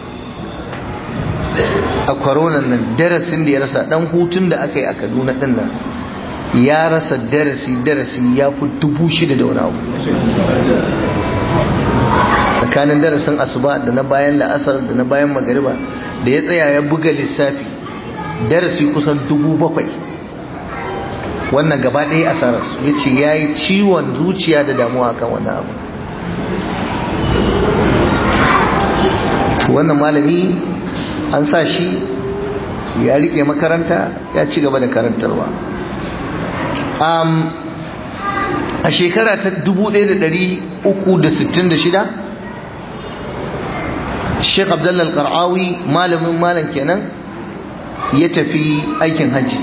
a kwaronan nan darasin da ya rasa dan hutun da aka yi a kaduna din nan ya rasa darasi darasi ya fi dubu shida da wani abu tsakanin darasin asuba da na bayan la'asar da na bayan magariba da ya tsaya ya buga lissafi darasi kusan dubu bakwai wannan gaba ɗaya asararsu ya ce ya yi ciwon zuciya da damuwa kan wannan abu wannan malami an sa shi ya rike makaranta ya ci gaba da karantarwa a shekara ta 1366 sheikh abdullal qar'awi malamin malam kenan ya tafi aikin hajji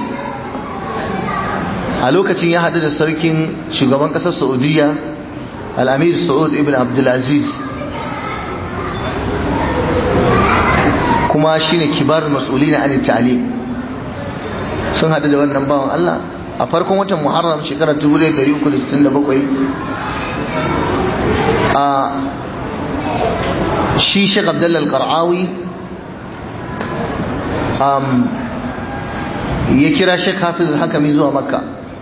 a lokacin ya haɗu da sarkin shugaban ƙasar saudiya al'amir sa'ud ibn abdulaziz kuma shine kibar mas'uli na anil ta'lim sun haɗu da wannan bawan Allah a farkon watan muharram shekarar 1367 a shi shek abdullal qar'awi ya kira shek hafiz hakami zuwa makka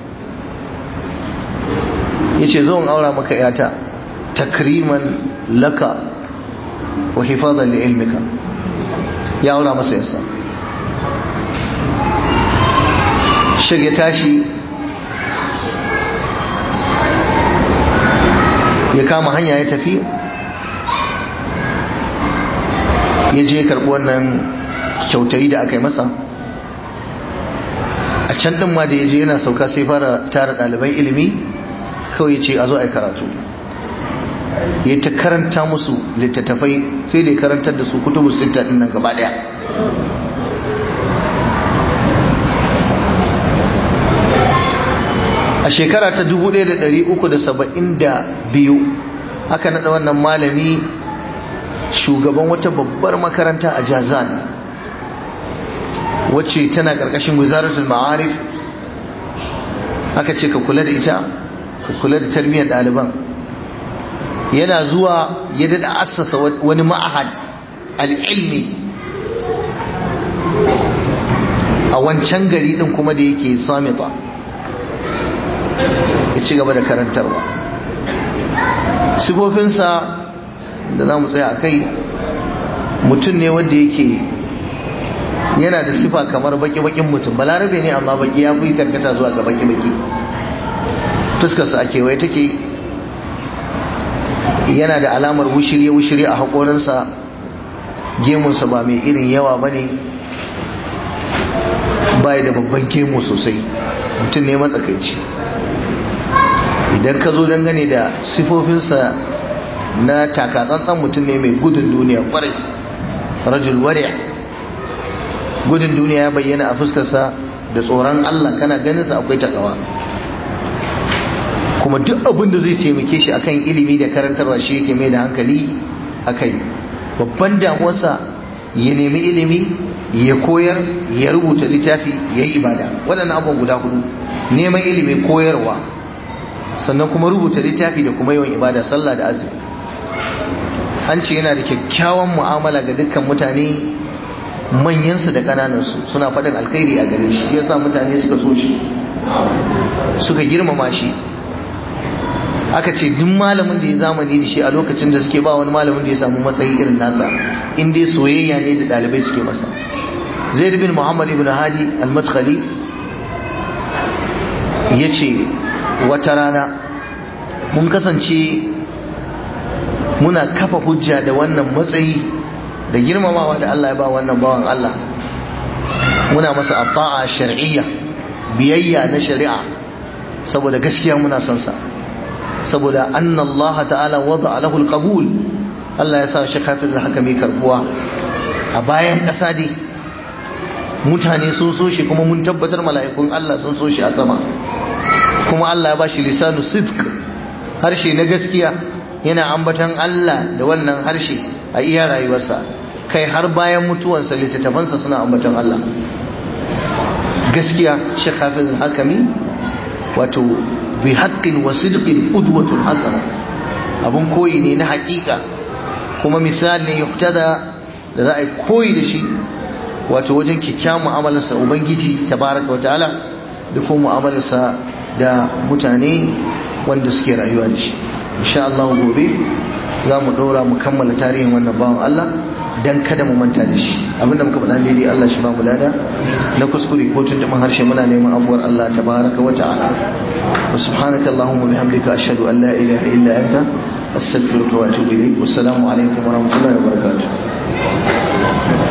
ya ce zo in aura maka yata takriman laka wa hifazan li ilmika ya aura masa yasa shek ya tashi ya kama hanya ya tafi ya je karɓi wannan kyautayi da aka yi masa a can ɗin ma da ya je yana sauka sai fara tara ɗaliban ilimi kawai ya ce a zo a yi karatu ya ta karanta musu littattafai sai da ya karantar da su kutubu sita ɗin nan gaba ɗaya a shekara ta 1372 aka naɗa wannan malami shugaban wata babbar makaranta a jazan wacce tana ƙarƙashin wizaratul ma'arif aka ce ka kula da ita ka kula da tarbiyyar ɗaliban yana zuwa ya daɗa assasa wani ma'ahad al'ilmi a wancan gari ɗin kuma da yake samita ya ci gaba da karantarwa sifofinsa da za mu tsaya a kai mutum ne wanda yake yana da sifa kamar baki-bakin mutum balarabe ne amma baki ya fi karkata zuwa ga baki-baki fuskarsa a kewaye take yana da alamar wushirye-wushirye a haƙorinsa gemunsa ba mai irin yawa ba ne bai da babban gemu sosai mutum ne matsakaici idan ka zo dangane da sifofinsa na takatsantsan mutum ne mai gudun duniya kwarai rajul wari'a gudun duniya ya bayyana a fuskarsa da tsoron Allah kana ganinsa akwai takawa kuma duk abin da zai taimake shi akan ilimi da karantarwa shi yake mai da hankali akai babban damuwarsa ya nemi ilimi ya koyar ya rubuta littafi ya yi ibada waɗannan abubuwan guda hudu neman ilimi koyarwa sannan kuma rubuta littafi da kuma yawan ibada sallah da azumi an ce yana da kyakkyawan mu'amala ga dukkan mutane manyansu da ƙananansu suna faɗin alkhairi a gare shi yasa mutane suka so shi suka girmama shi aka ce duk malamin da ya zamani da shi a lokacin da suke ba wani malamin da ya samu matsayi irin nasa in dai soyayya ne da ɗalibai suke masa zaid bin muhammad ibn hadi al-madkhali ya ce wata rana mun kasance muna kafa hujja da wannan matsayi da girmamawa da Allah ya ba wannan bawan Allah muna masa afa'a shar'iyya biyayya na shari'a saboda gaskiya muna son sa saboda anna Allah ta'ala wada lahu alqabul Allah ya sa shi kafin da haka mai karbuwa a bayan ƙasa dai mutane sun so shi kuma mun tabbatar mala'ikun Allah sun so shi a sama kuma Allah ya ba shi lisanu sidq harshe na gaskiya yana ambatan Allah da wannan harshe a iya rayuwarsa kai har bayan mutuwansa littattafansa suna ambatan Allah gaskiya shi kafin hakami wato bi haƙƙin wa sidqin udwatun hasana abun koyi ne na haƙiƙa kuma misali ne yuktada da za a yi koyi da shi wato wajen kyakkyawan mu'amalarsa ubangiji tabaraka wa ta'ala da kuma mu'amalarsa da mutane wanda suke rayuwa da shi insha Allah gobe za mu ɗora mu kammala tarihin wannan bawan Allah dan kada mu manta da shi abinda muka faɗa daidai Allah shi ba mu lada na kuskure ko tuntuɓin harshe muna neman abuwar Allah tabaraka wa ta'ala wa subhanaka allahumma bihamdika ashhadu an la ilaha illa anta astaghfiruka wa atubu ilayk wassalamu alaikum wa rahmatullahi wa barakatuh